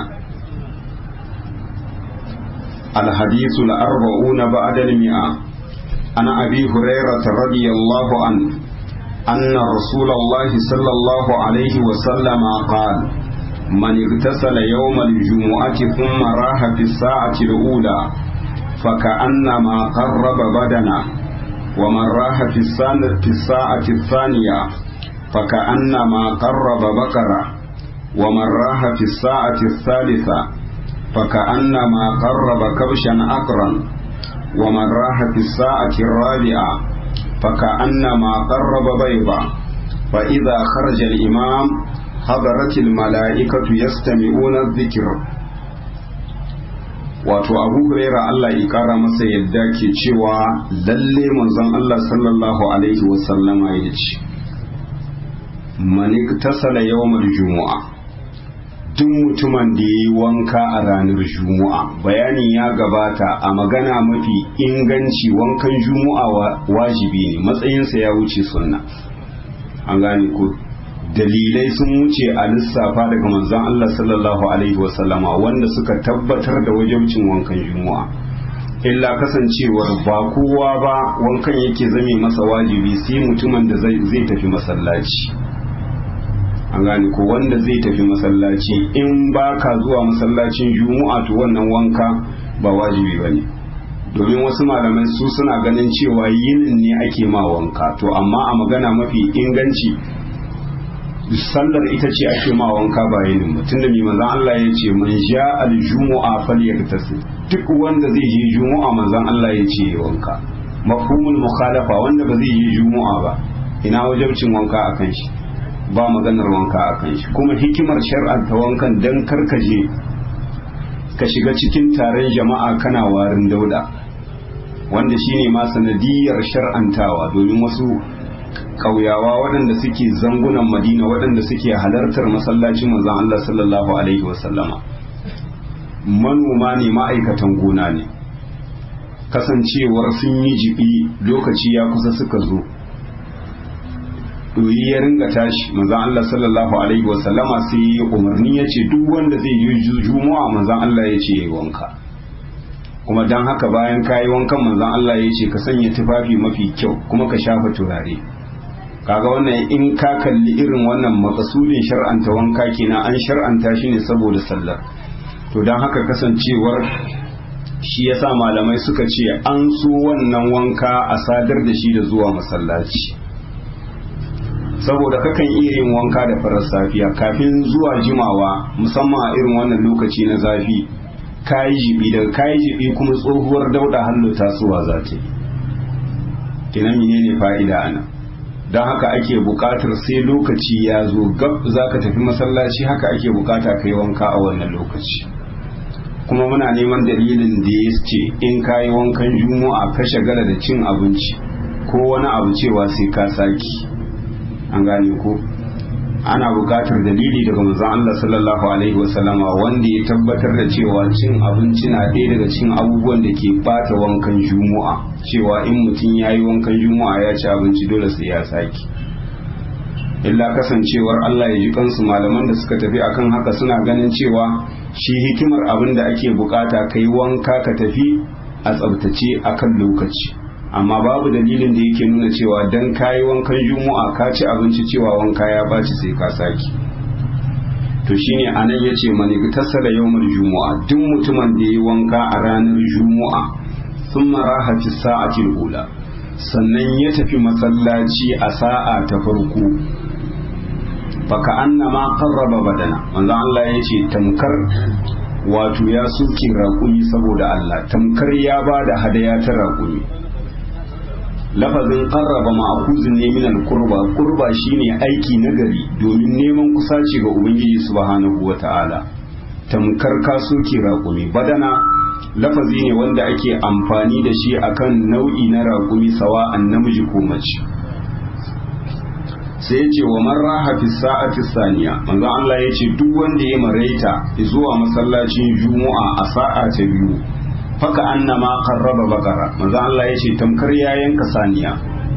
الحديث الأربعون بعد المئة عن أبي هريرة رضي الله عنه أن رسول الله صلى الله عليه وسلم قال من اغتسل يوم الجمعة ثم راح في الساعة الأولى فكأنما قرب بدنا ومن راح في الساعة الثانية فكأنما قرب بقرة ومن راح في الساعة الثالثة فكأنما قرب كبشا أقرا ومن راح في الساعة الرابعة فكأنما قرب بيضا فإذا خرج الإمام حضرت الملائكة يستمعون الذكر wato abu huraira Allah ya kara masa yadda ke cewa lalle manzon Allah sallallahu alaihi wasallama ya ce manik tasala yawmal jumu'a duk mutumin da ya yi wanka a ranar juma'a bayanin ya gabata a magana mafi inganci wankan juma'a wajibi ne matsayinsa ya wuce sunna an gane ko dalilai sun wuce a lissafa daga manzon Allah sallallahu alaihi wasallama wanda suka tabbatar da wajibcin wankan juma'a illa kasancewar ba kowa ba wankan yake zame masa wajibi sai mutumin da zai tafi masallaci an gane ko wanda zai tafi masallaci in ba ka zuwa masallacin juma'a to wannan wanka ba wajibi ba ne domin wasu malamai su suna ganin cewa yinin ne ake ma wanka to amma a magana mafi inganci sallar ita ce ake ma wanka ba yinin mutum da manzon Allah ya ce man ja al jumu'a falyaktasil duk wanda zai je juma'a manzon Allah ya ce wanka mafhumul mukhalafa wanda ba zai je juma'a ba ina wajibcin wanka akan shi ba maganar wanka a kan shi kuma hikimar shar'anta wankan dan karkaje ka shiga cikin taron jama'a kana warin dauda wanda shine ma sanadiyar shar'antawa domin wasu ƙauyawa waɗanda suke zangunan madina waɗanda suke halartar masallacin manzon Allah sallallahu alaihi wasallama manoma ne ma'aikatan gona ne kasancewar sun yi jibi lokaci ya kusa suka zo doyi ya ringa tashi manzon Allah sallallahu alaihi wa sallama sai ya umarni ya ce duk wanda zai yi juma'a manzon Allah ya ce yayi wanka kuma dan haka bayan kayi wankan manzon Allah ya ce ka sanya tufafi mafi kyau kuma ka shafa turare kaga wannan in ka kalli irin wannan makasudin shar'anta wanka kenan an shar'anta shi ne saboda sallar to dan haka kasancewar shi yasa malamai suka ce an so wannan wanka a sadar da shi da zuwa masallaci saboda kakan iya yin wanka da farar safiya kafin zuwa jimawa musamman a irin wannan lokaci na zafi kayi jibi daga kayi jibi kuma tsohuwar dauda hallo tasowa za ta yi kina menene fa'ida ana don haka ake buƙatar sai lokaci ya zo gab za ka tafi masallaci haka ake buƙata ka yi wanka a wannan lokaci kuma muna neman dalilin da ya ce in ka yi wankan juma'a ka shagala da cin abinci ko wani abu cewa sai ka saki an gane ko ana buƙatar dalili daga manzon Allah sallallahu alaihi wasallama wanda ya tabbatar da cewa cin abinci na ɗaya daga cikin abubuwan da ke bata wankan juma'a cewa in mutum ya yi wankan juma'a ya ci abinci dole sai ya saki illa kasancewar Allah ya ji kansu malaman da suka tafi akan haka suna ganin cewa shi hikimar abin da ake bukata kai wanka ka tafi a tsabtace akan lokaci amma babu dalilin da yake nuna cewa dan kayi wankan juma'a ka ci abinci cewa wanka ya baci sai ka saki to shine anan yace mani tasala yawmul juma'a duk mutumin da yayi wanka a ranar juma'a thumma raha fi sa'atil ula sannan ya tafi masallaci a sa'a ta farko baka annama qarraba badana manzo Allah ya ce tamkar wato ya soke raƙumi saboda Allah tamkar ya ba da hadaya ta raƙumi lafazin qarraba ma'khuzun ne min al-qurba qurba shine aiki nagari domin neman kusaci ga ubangiji subhanahu wata'ala tamkar ka soke raƙumi badana lafazi ne wanda ake amfani da shi akan nau'i na raƙumi sawa'an namiji ko mace sai ya ce wa man raha fi sa'ati saniya manzo Allah ya ce duk wanda ya maraita zuwa masallacin juma'a a sa'a ta biyu faka annama qarraba bakara manzo Allah ya ce tamkar ya yanka saniya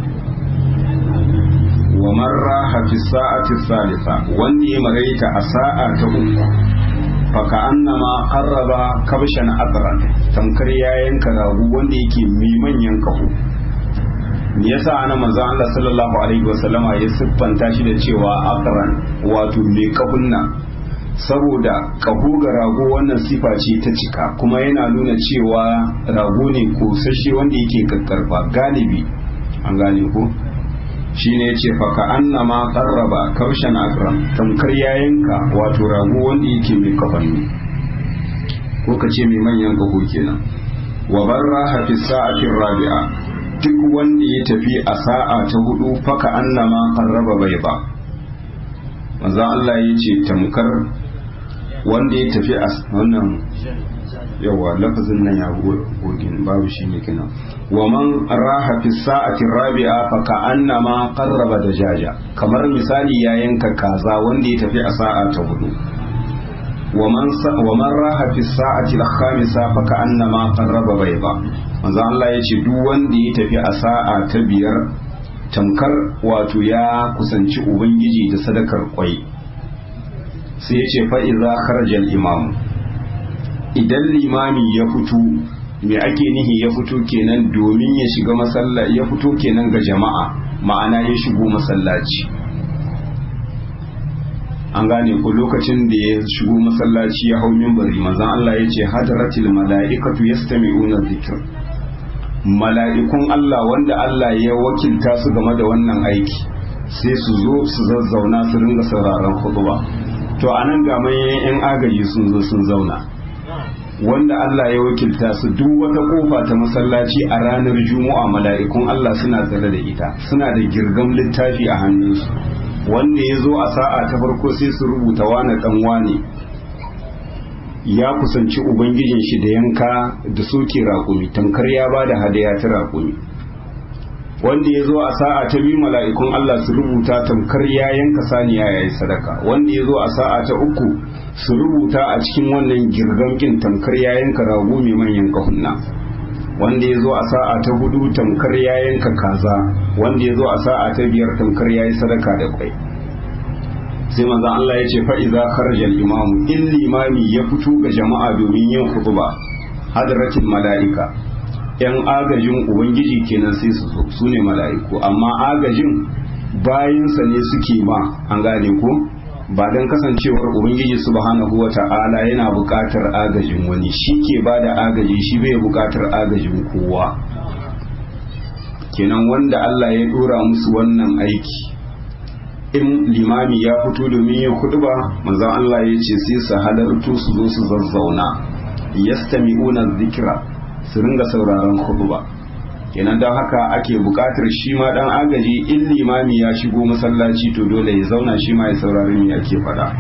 wa man raha fi sa'ati salisa wanda ya maraita a sa'a ta uku faka annama qarraba kabshan aqran tamkar ya yanka ragu wanda yake mai manyan kaho me yasa ana manzo Allah sallallahu alaihi wasallama ya siffanta shi da cewa aqran wato mai kahunna saboda kaho ga rago wannan sifa ce ta cika kuma yana nuna cewa rago ne kosashe wanda yake kakkarfa galibi an gane ko shine yace fa ka annama qarraba kaushan akram tamkar yayanka wato rago wanda yake mai kafanni ko ka ce mai manyan kaho kenan wa barra fi sa'ati rabi'a duk wanda ya tafi a sa'a ta hudu faka annama qarraba bai ba manzo Allah ya ce tamkar wanda ya tafi a wannan yawa lafazin nan ya gogin babu shi ne kina wa man raha fi sa'ati rabi'a fa ka annama qarraba dajaja kamar misali ya yanka kaza wanda ya tafi a sa'a ta hudu wa man wa man raha fi sa'ati al-khamisa fa ka annama qarraba bayda manzo Allah ya ce duk wanda ya tafi a sa'a ta biyar tamkar wato ya kusanci ubangiji da sadakar kwai sai ya ce fa'iza kharajar imam idan limami ya fito me ake nihi ya fito kenan domin ya shiga masalla ya fito kenan ga jama'a ma'ana ya shigo masallaci an gane ko lokacin da ya shigo masallaci ya hau minbari manzon Allah ya ce hadaratil mala'ikatu yastami'una dhikr mala'ikun Allah wanda Allah ya wakilta su game da wannan aiki sai su zo su zazzauna su ringa sauraron khutba to a nan ga manyan 'yan agaji sun zo sun zauna wanda Allah ya wakilta su duk wata kofa ta masallaci a ranar juma'a mala'ikun Allah suna tsare da ita suna da girgam littafi a hannunsu wanda ya zo a sa'a ta farko sai su rubuta wane dan wane ya kusanci ubangijin shi da yanka da soke raƙumi tamkar ya ba da hadaya ta raƙumi wanda ya zo a sa'a ta biyu mala'ikun Allah su rubuta tamkar ya yanka saniya ya yi sadaka wanda ya zo a sa'a ta uku su rubuta a cikin wannan girgamkin tamkar ya yanka rago mai manyan kahunna wanda ya zo a sa'a ta hudu tamkar ya yanka kaza wanda ya zo a sa'a ta biyar tamkar ya yi sadaka da kwai sai manzon Allah ya ce fa'iza kharaja imamu in limami ya fito ga jama'a domin yin khutba hadratil mala'ika yan agajin ubangiji kenan sai su zo su ne mala'iku amma agajin bayansa ne suke ma an gane ko ba don kasancewar ubangiji subhanahu wa ta'ala yana buƙatar agajin wani shi ke ba da agaji shi bai buƙatar agajin kowa kenan wanda Allah ya dora musu wannan aiki in limami ya fito domin yin ba manzon Allah ya ce sai su halartu su zo su zazzauna yastami'una dhikra su ringa sauraron khutba kenan don haka ake buƙatar shi ma dan agaji in limami ya shigo masallaci to dole ya zauna shi ma ya saurari me ake faɗa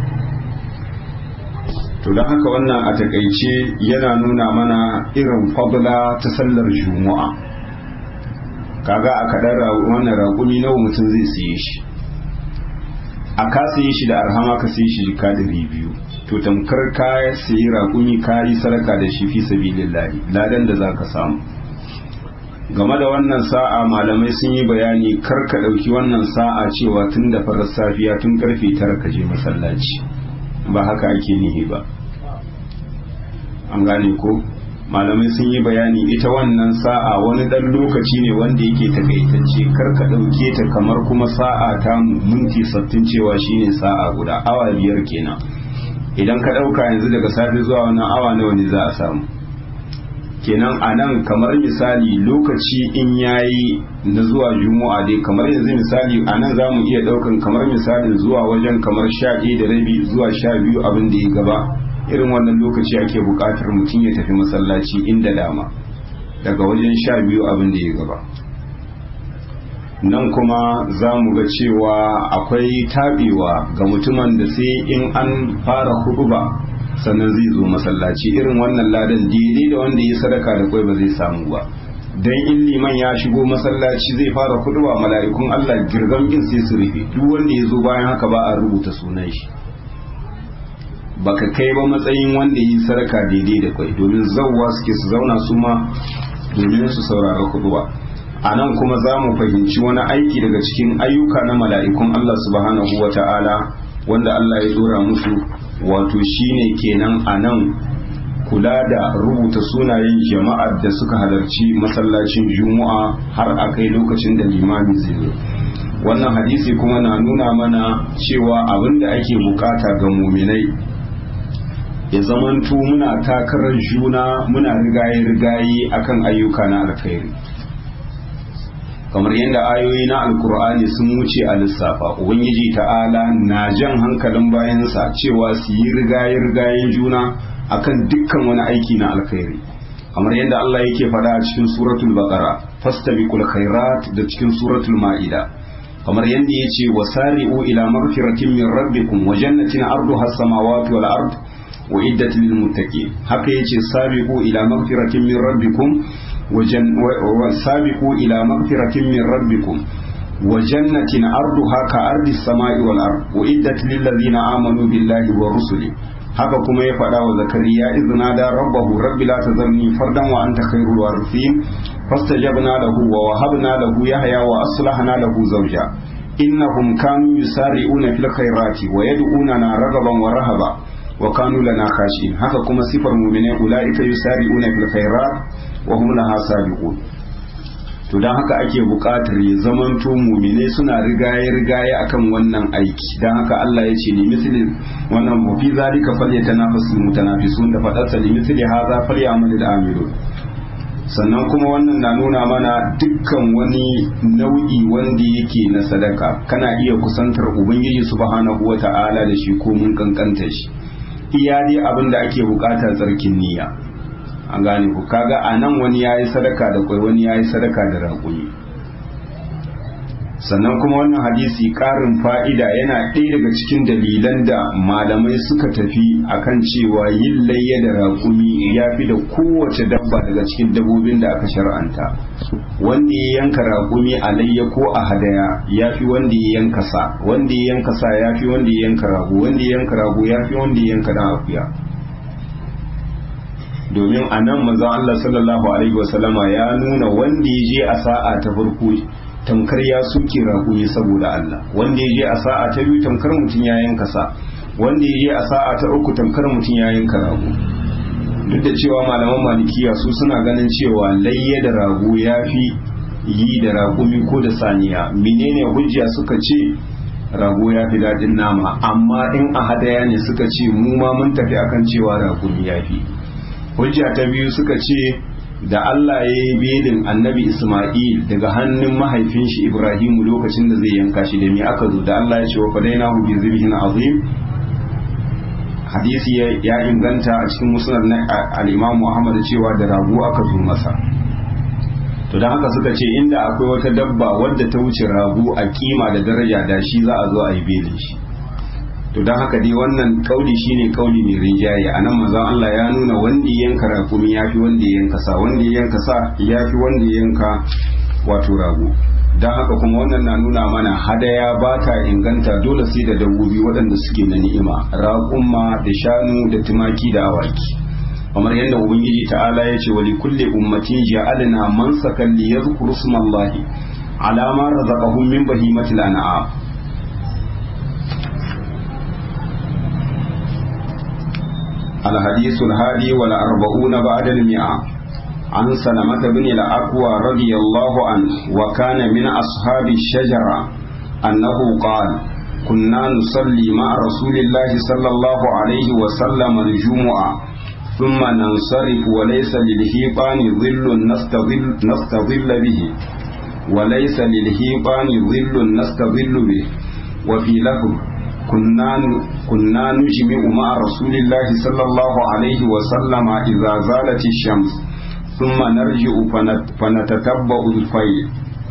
to don haka wannan a takaice yana nuna mana irin fadla ta sallar juma'a kaga a kaɗan wannan raƙumi nawa mutum zai siye shi a ka siye shi da arhama ka siye shi jika ɗari biyu to tamkar ka sayi raƙumi ka yi sadaka da shi fi sabilillahi ladan da za ka samu game da wannan sa'a malamai sun yi bayani kar ka ɗauki wannan sa'a cewa tun da farar safiya tun karfe tara ka je masallaci ba haka ake nihi ba an gane ko malamai sun yi bayani ita wannan sa'a wani ɗan lokaci ne wanda yake takaitacce kar ka ɗauke ta kamar kuma sa'a ta minti sattin cewa shine sa'a guda awa biyar kenan idan ka ɗauka yanzu daga safe zuwa wannan awa nawa ne za a samu kenan a nan kamar misali lokaci in yayi na zuwa juma'a dai kamar yanzu misali a nan za mu iya ɗaukan kamar misalin zuwa wajen kamar sha ɗaya da rabi zuwa sha biyu abin da ya gaba irin wannan lokaci ake buƙatar mutum ya tafi masallaci inda dama daga wajen sha biyu abin da ya gaba nan kuma za mu ga cewa akwai taɓewa ga mutumin da sai in an fara huduba sannan zai zo masallaci irin wannan ladan daidai da wanda ya sadaka da kwai ba zai samu ba dan in liman ya shigo masallaci zai fara huduba mala'ikun Allah girgan kin sai su rufe duk wanda ya zo bayan haka ba a rubuta sunan shi baka kai ba matsayin wanda yi sadaka daidai da kwai domin zawwa suke su zauna su ma domin su saurara huduba a nan kuma za mu fahimci wani aiki daga cikin ayyuka na mala'ikun Allah subhanahu wa ta'ala wanda Allah ya dora musu wato shine kenan a nan kula da rubuta sunayen jama'ar da suka halarci masallacin juma'a har a kai lokacin da limami zai zo wannan hadisi kuma na nuna mana cewa abin da ake bukata ga muminai ya zamanto muna takarar juna muna rigaye-rigaye akan ayyuka na alkhairi kamar yadda ayoyi na alkur'ani sun wuce a lissafa ubangiji ta'ala na jan hankalin bayansa cewa su yi rigaye-rigayen juna akan dukkan wani aiki na alkhairi kamar yadda Allah yake faɗa a cikin suratul baqara fastabiqul khairat da cikin suratul ma'ida kamar yadda yace wasari'u ila maghfiratin min rabbikum wa jannatin arduha as-samawati wal ard wa iddat lil muttaqin haka yace sabiqu ila maghfiratin min rabbikum وسابقوا إلى مغفرة من ربكم وجنة أرضها كأرض السماء والأرض وإدت للذين آمنوا بالله ورسله haka kuma ya faɗa wa zakariya izina da rabbahu rabbi la tazarni fardan wa anta khairul warithin fastajabna lahu wa wahabna lahu yahya wa aslahna lahu zawja innahum kanu yusari'una fil khairati wa yad'unana ragaban wa rahaba wa kanu lana khashin haka kuma sifar mu'mine ulaika yusari'una fil khairat wa hum laha sabiqun to dan haka ake buƙatar ya zamanto mu'mine suna rigaye rigaye akan wannan aiki dan haka Allah ya ce ni misli wannan mu fi zalika falyatanafasul mutanafisun da fadarsa ni misli hadha falyamalul amilun sannan kuma wannan na nuna mana dukkan wani nau'i wanda yake na sadaka kana iya kusantar ubangiji subhanahu wata'ala da shi ko mun kankanta shi iya dai abin da ake bukata tsarkin niyya an gane ku kaga a nan wani ya yi sadaka da kwai wani ya yi sadaka da raƙumi sannan kuma wannan hadisi ƙarin fa'ida yana ɗaya daga cikin dalilan da malamai suka tafi akan cewa yin layya da raƙumi ya fi da kowace dabba daga cikin dabbobin da aka shar'anta wanda ya yanka raƙumi a layya ko a hadaya ya fi wanda ya yanka sa wanda ya yanka sa ya fi wanda ya yanka rago wanda ya yanka rago ya fi wanda ya yanka dan akuya domin a nan manzon Allah sallallahu alaihi wasallama ya nuna wanda ya je a sa'a ta farko tamkar ya suke raƙumi saboda Allah wanda ya je a sa'a ta biyu tamkar mutum ya yanka sa wanda ya je a sa'a ta uku tamkar mutum ya yanka rago duk da cewa malaman malikiya su suna ganin cewa layya da rago ya fi yi da raƙumi ko da saniya menene hujja suka ce rago ya fi daɗin nama amma in a hadaya ne suka ce mu ma mun tafi akan cewa raƙumi ya fi hujja ta biyu suka ce da Allah ya yi belin annabi Ismail daga hannun mahaifin shi Ibrahimu lokacin da zai yanka shi da me aka zo da Allah ya ce wa fadaina hu bi zibhin azim hadisi ya inganta a cikin musnad na al-Imam Muhammad cewa da rago aka zo masa to dan haka suka ce inda akwai wata dabba wadda ta wuce rago a kima da daraja da shi za a zo a yi belin shi to don haka dai wannan kauli shine kauli mai rinjaye a nan manzon Allah ya nuna wanda ya yanka rakumi ya fi wanda ya yanka sa wanda ya yanka sa ya fi wanda ya yanka wato rago don haka kuma wannan na nuna mana hadaya ba ta inganta dole sai da dabbobi waɗanda suke na ni'ima raƙumma da shanu da tumaki da awaki kamar yadda ubangiji ta'ala ya ce wali kulle ummatin ja'alna mansakan li yadhkuru smallahi ala ma razaqahum min bahimatil an'am الحديث الهادي والأربعون بعد المئة عن سلمة بن الأكوى رضي الله عنه وكان من أصحاب الشجرة أنه قال كنا نصلي مع رسول الله صلى الله عليه وسلم الجمعة ثم ننصرف وليس للهيطان ظل نستظل, نستظل به وليس للهيطان ظل نستظل به وفي لفظ كنا كنا نجمع مع رسول الله صلى الله عليه وسلم إذا زالت الشمس ثم نرجع فنتتبع الفيل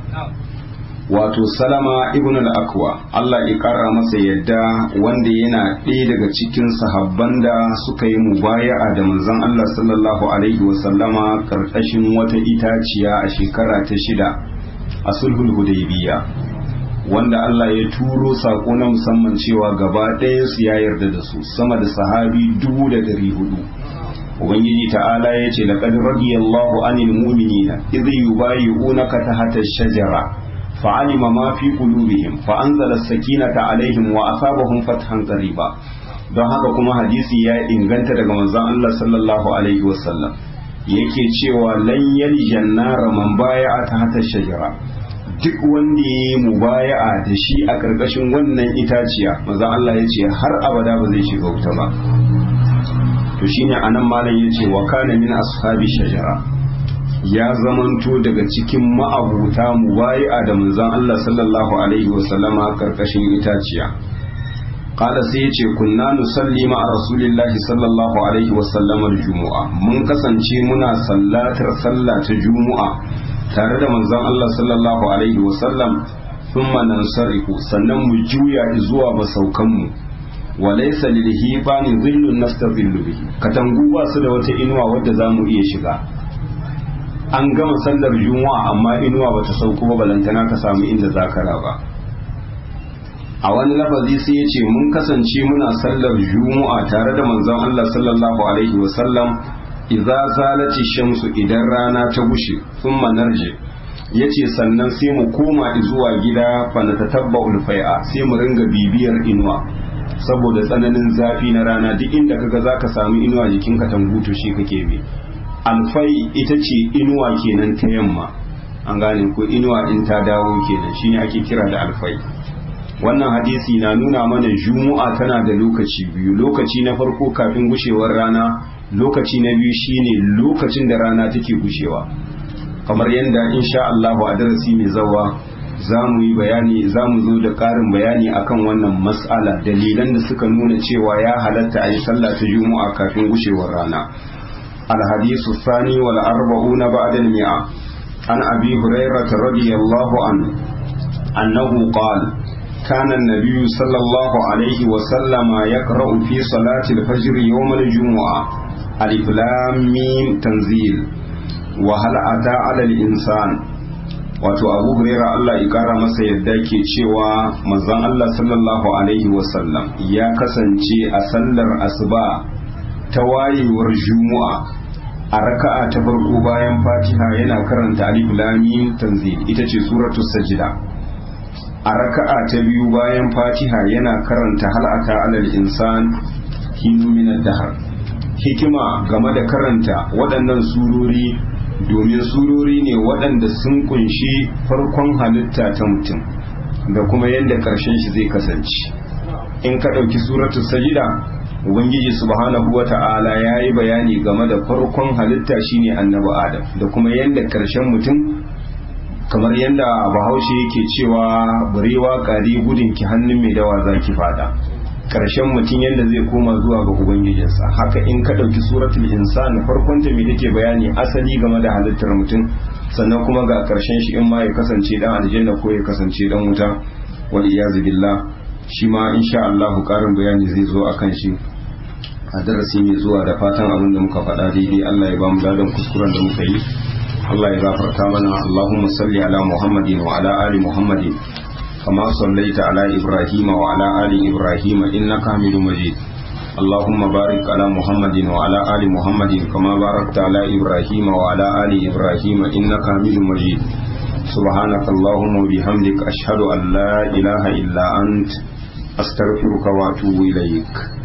wato salama ibn al-akwa Allah ya kara masa yadda wanda yana ɗaya daga cikin sahabban da suka yi mubaya'a da manzon Allah sallallahu alaihi wasallama karkashin wata itaciya a shekara ta shida a sulhul hudaybiya wanda Allah ya turo sako na musamman cewa gaba ɗaya su ya yarda da su sama da sahabi dubu da ɗari hudu ubangiji ta'ala ya ce laqad radiyallahu anil mu'minina idh yubayyi'unaka tahta ash-shajara فعلم ما في قلوبهم فأنزل السكينة عليهم وأصابهم فتحا قريبا don haka kuma hadisi ya inganta daga manzon Allah sallallahu alaihi wasallam yake cewa lan yaljan nara man baya'a ta hata shajara duk wanda ya yi mubaya'a da shi a karkashin wannan itaciya manzon Allah ya ce har abada ba zai shiga wuta ba to shine anan malam yace wa kana min ashabi shajara ya zamanto daga cikin ma'abuta mubayi'a da manzon Allah sallallahu alaihi wasallama karkashin itaciya qala sai yace kunna nusalli ma'a rasulillahi sallallahu alaihi wasallama jumu'a mun kasance muna sallatar sallah ta jumu'a tare da manzon Allah sallallahu alaihi wasallam thumma nansarifu sannan mu juya zuwa masaukan mu walaysa lil hibani dhillun nastadhillu bihi katangu ba su da wata inuwa wadda zamu iya shiga an gama sallar juma'a amma inuwa bata sauko ba balantana ka samu inda zaka raba a wani lafazi sai yace mun kasance muna sallar juma'a tare da manzon Allah sallallahu alaihi wa sallam idza zalati shamsu idan rana ta gushe thumma narji yace sannan sai mu koma zuwa gida fa natatabba'ul fai'a sai mu ringa bibiyar inuwa saboda tsananin zafi na rana duk inda kaga zaka samu inuwa jikinka tanguto shi kake bi alfai ita ce inuwa kenan ta yamma an gane ko inuwa in ta dawo kenan shine ake kira da alfai wannan hadisi na nuna mana jumu'a tana da lokaci biyu lokaci na farko kafin gushewar rana lokaci na biyu shine lokacin da rana take gushewa kamar yadda insha Allah a darasi mai zawa za mu yi bayani za mu zo da ƙarin bayani akan wannan mas'ala dalilan da suka nuna cewa ya halatta a yi sallah ta jumu'a kafin gushewar rana الحديث الثاني والأربعون بعد المئة عن أبي هريرة رضي الله عنه أنه قال كان النبي صلى الله عليه وسلم يقرأ في صلاة الفجر يوم الجمعة ألف لام ميم تنزيل وهل أتى على الإنسان wato abu huraira Allah ya kara masa yadda ke cewa manzon Allah sallallahu alaihi wasallam ya kasance a sallar asuba ta wayewar juma'a a raka'a ta farko bayan fatiha yana karanta alif lamim tanzil ita ce suratu sajida a raka'a ta biyu bayan fatiha yana karanta hal'ata alal insan hinu min dahar hikima game da karanta waɗannan surori domin surori ne waɗanda sun kunshi farkon halitta ta mutum da kuma yadda ƙarshen shi zai kasance in ka ɗauki suratu sajida ubangiji subhanahu wa ta'ala ya yi bayani game da farkon halitta shine annabi adam da kuma yadda karshen mutum kamar yadda bahaushe yake cewa burewa kari gudun ki hannun mai dawa za ki fada karshen mutum yadda zai koma zuwa ga ubangijinsa haka in ka ɗauki suratul insan farkon ta me take bayani asali game da halittar mutum sannan kuma ga karshen shi in ma ya kasance dan aljanna ko ya kasance dan wuta wal iyazu billah shi ma insha Allah karin bayani zai zo akan shi a darasi mai zuwa da fatan abin da muka faɗa daidai Allah ya ba mu ladan kuskuren da muka yi Allah ya gafarta mana Allahumma salli ala Muhammadin wa ala ali Muhammadin kama sallaita ala Ibrahim wa ala ali Ibrahim innaka Hamidum Majid اللهم بارك على محمد وعلى آل محمد كما باركت على إبراهيم وعلى آل إبراهيم إنك حميد مجيد سبحانك اللهم وبحمدك أشهد أن لا إله إلا أنت أستغفرك وأتوب إليك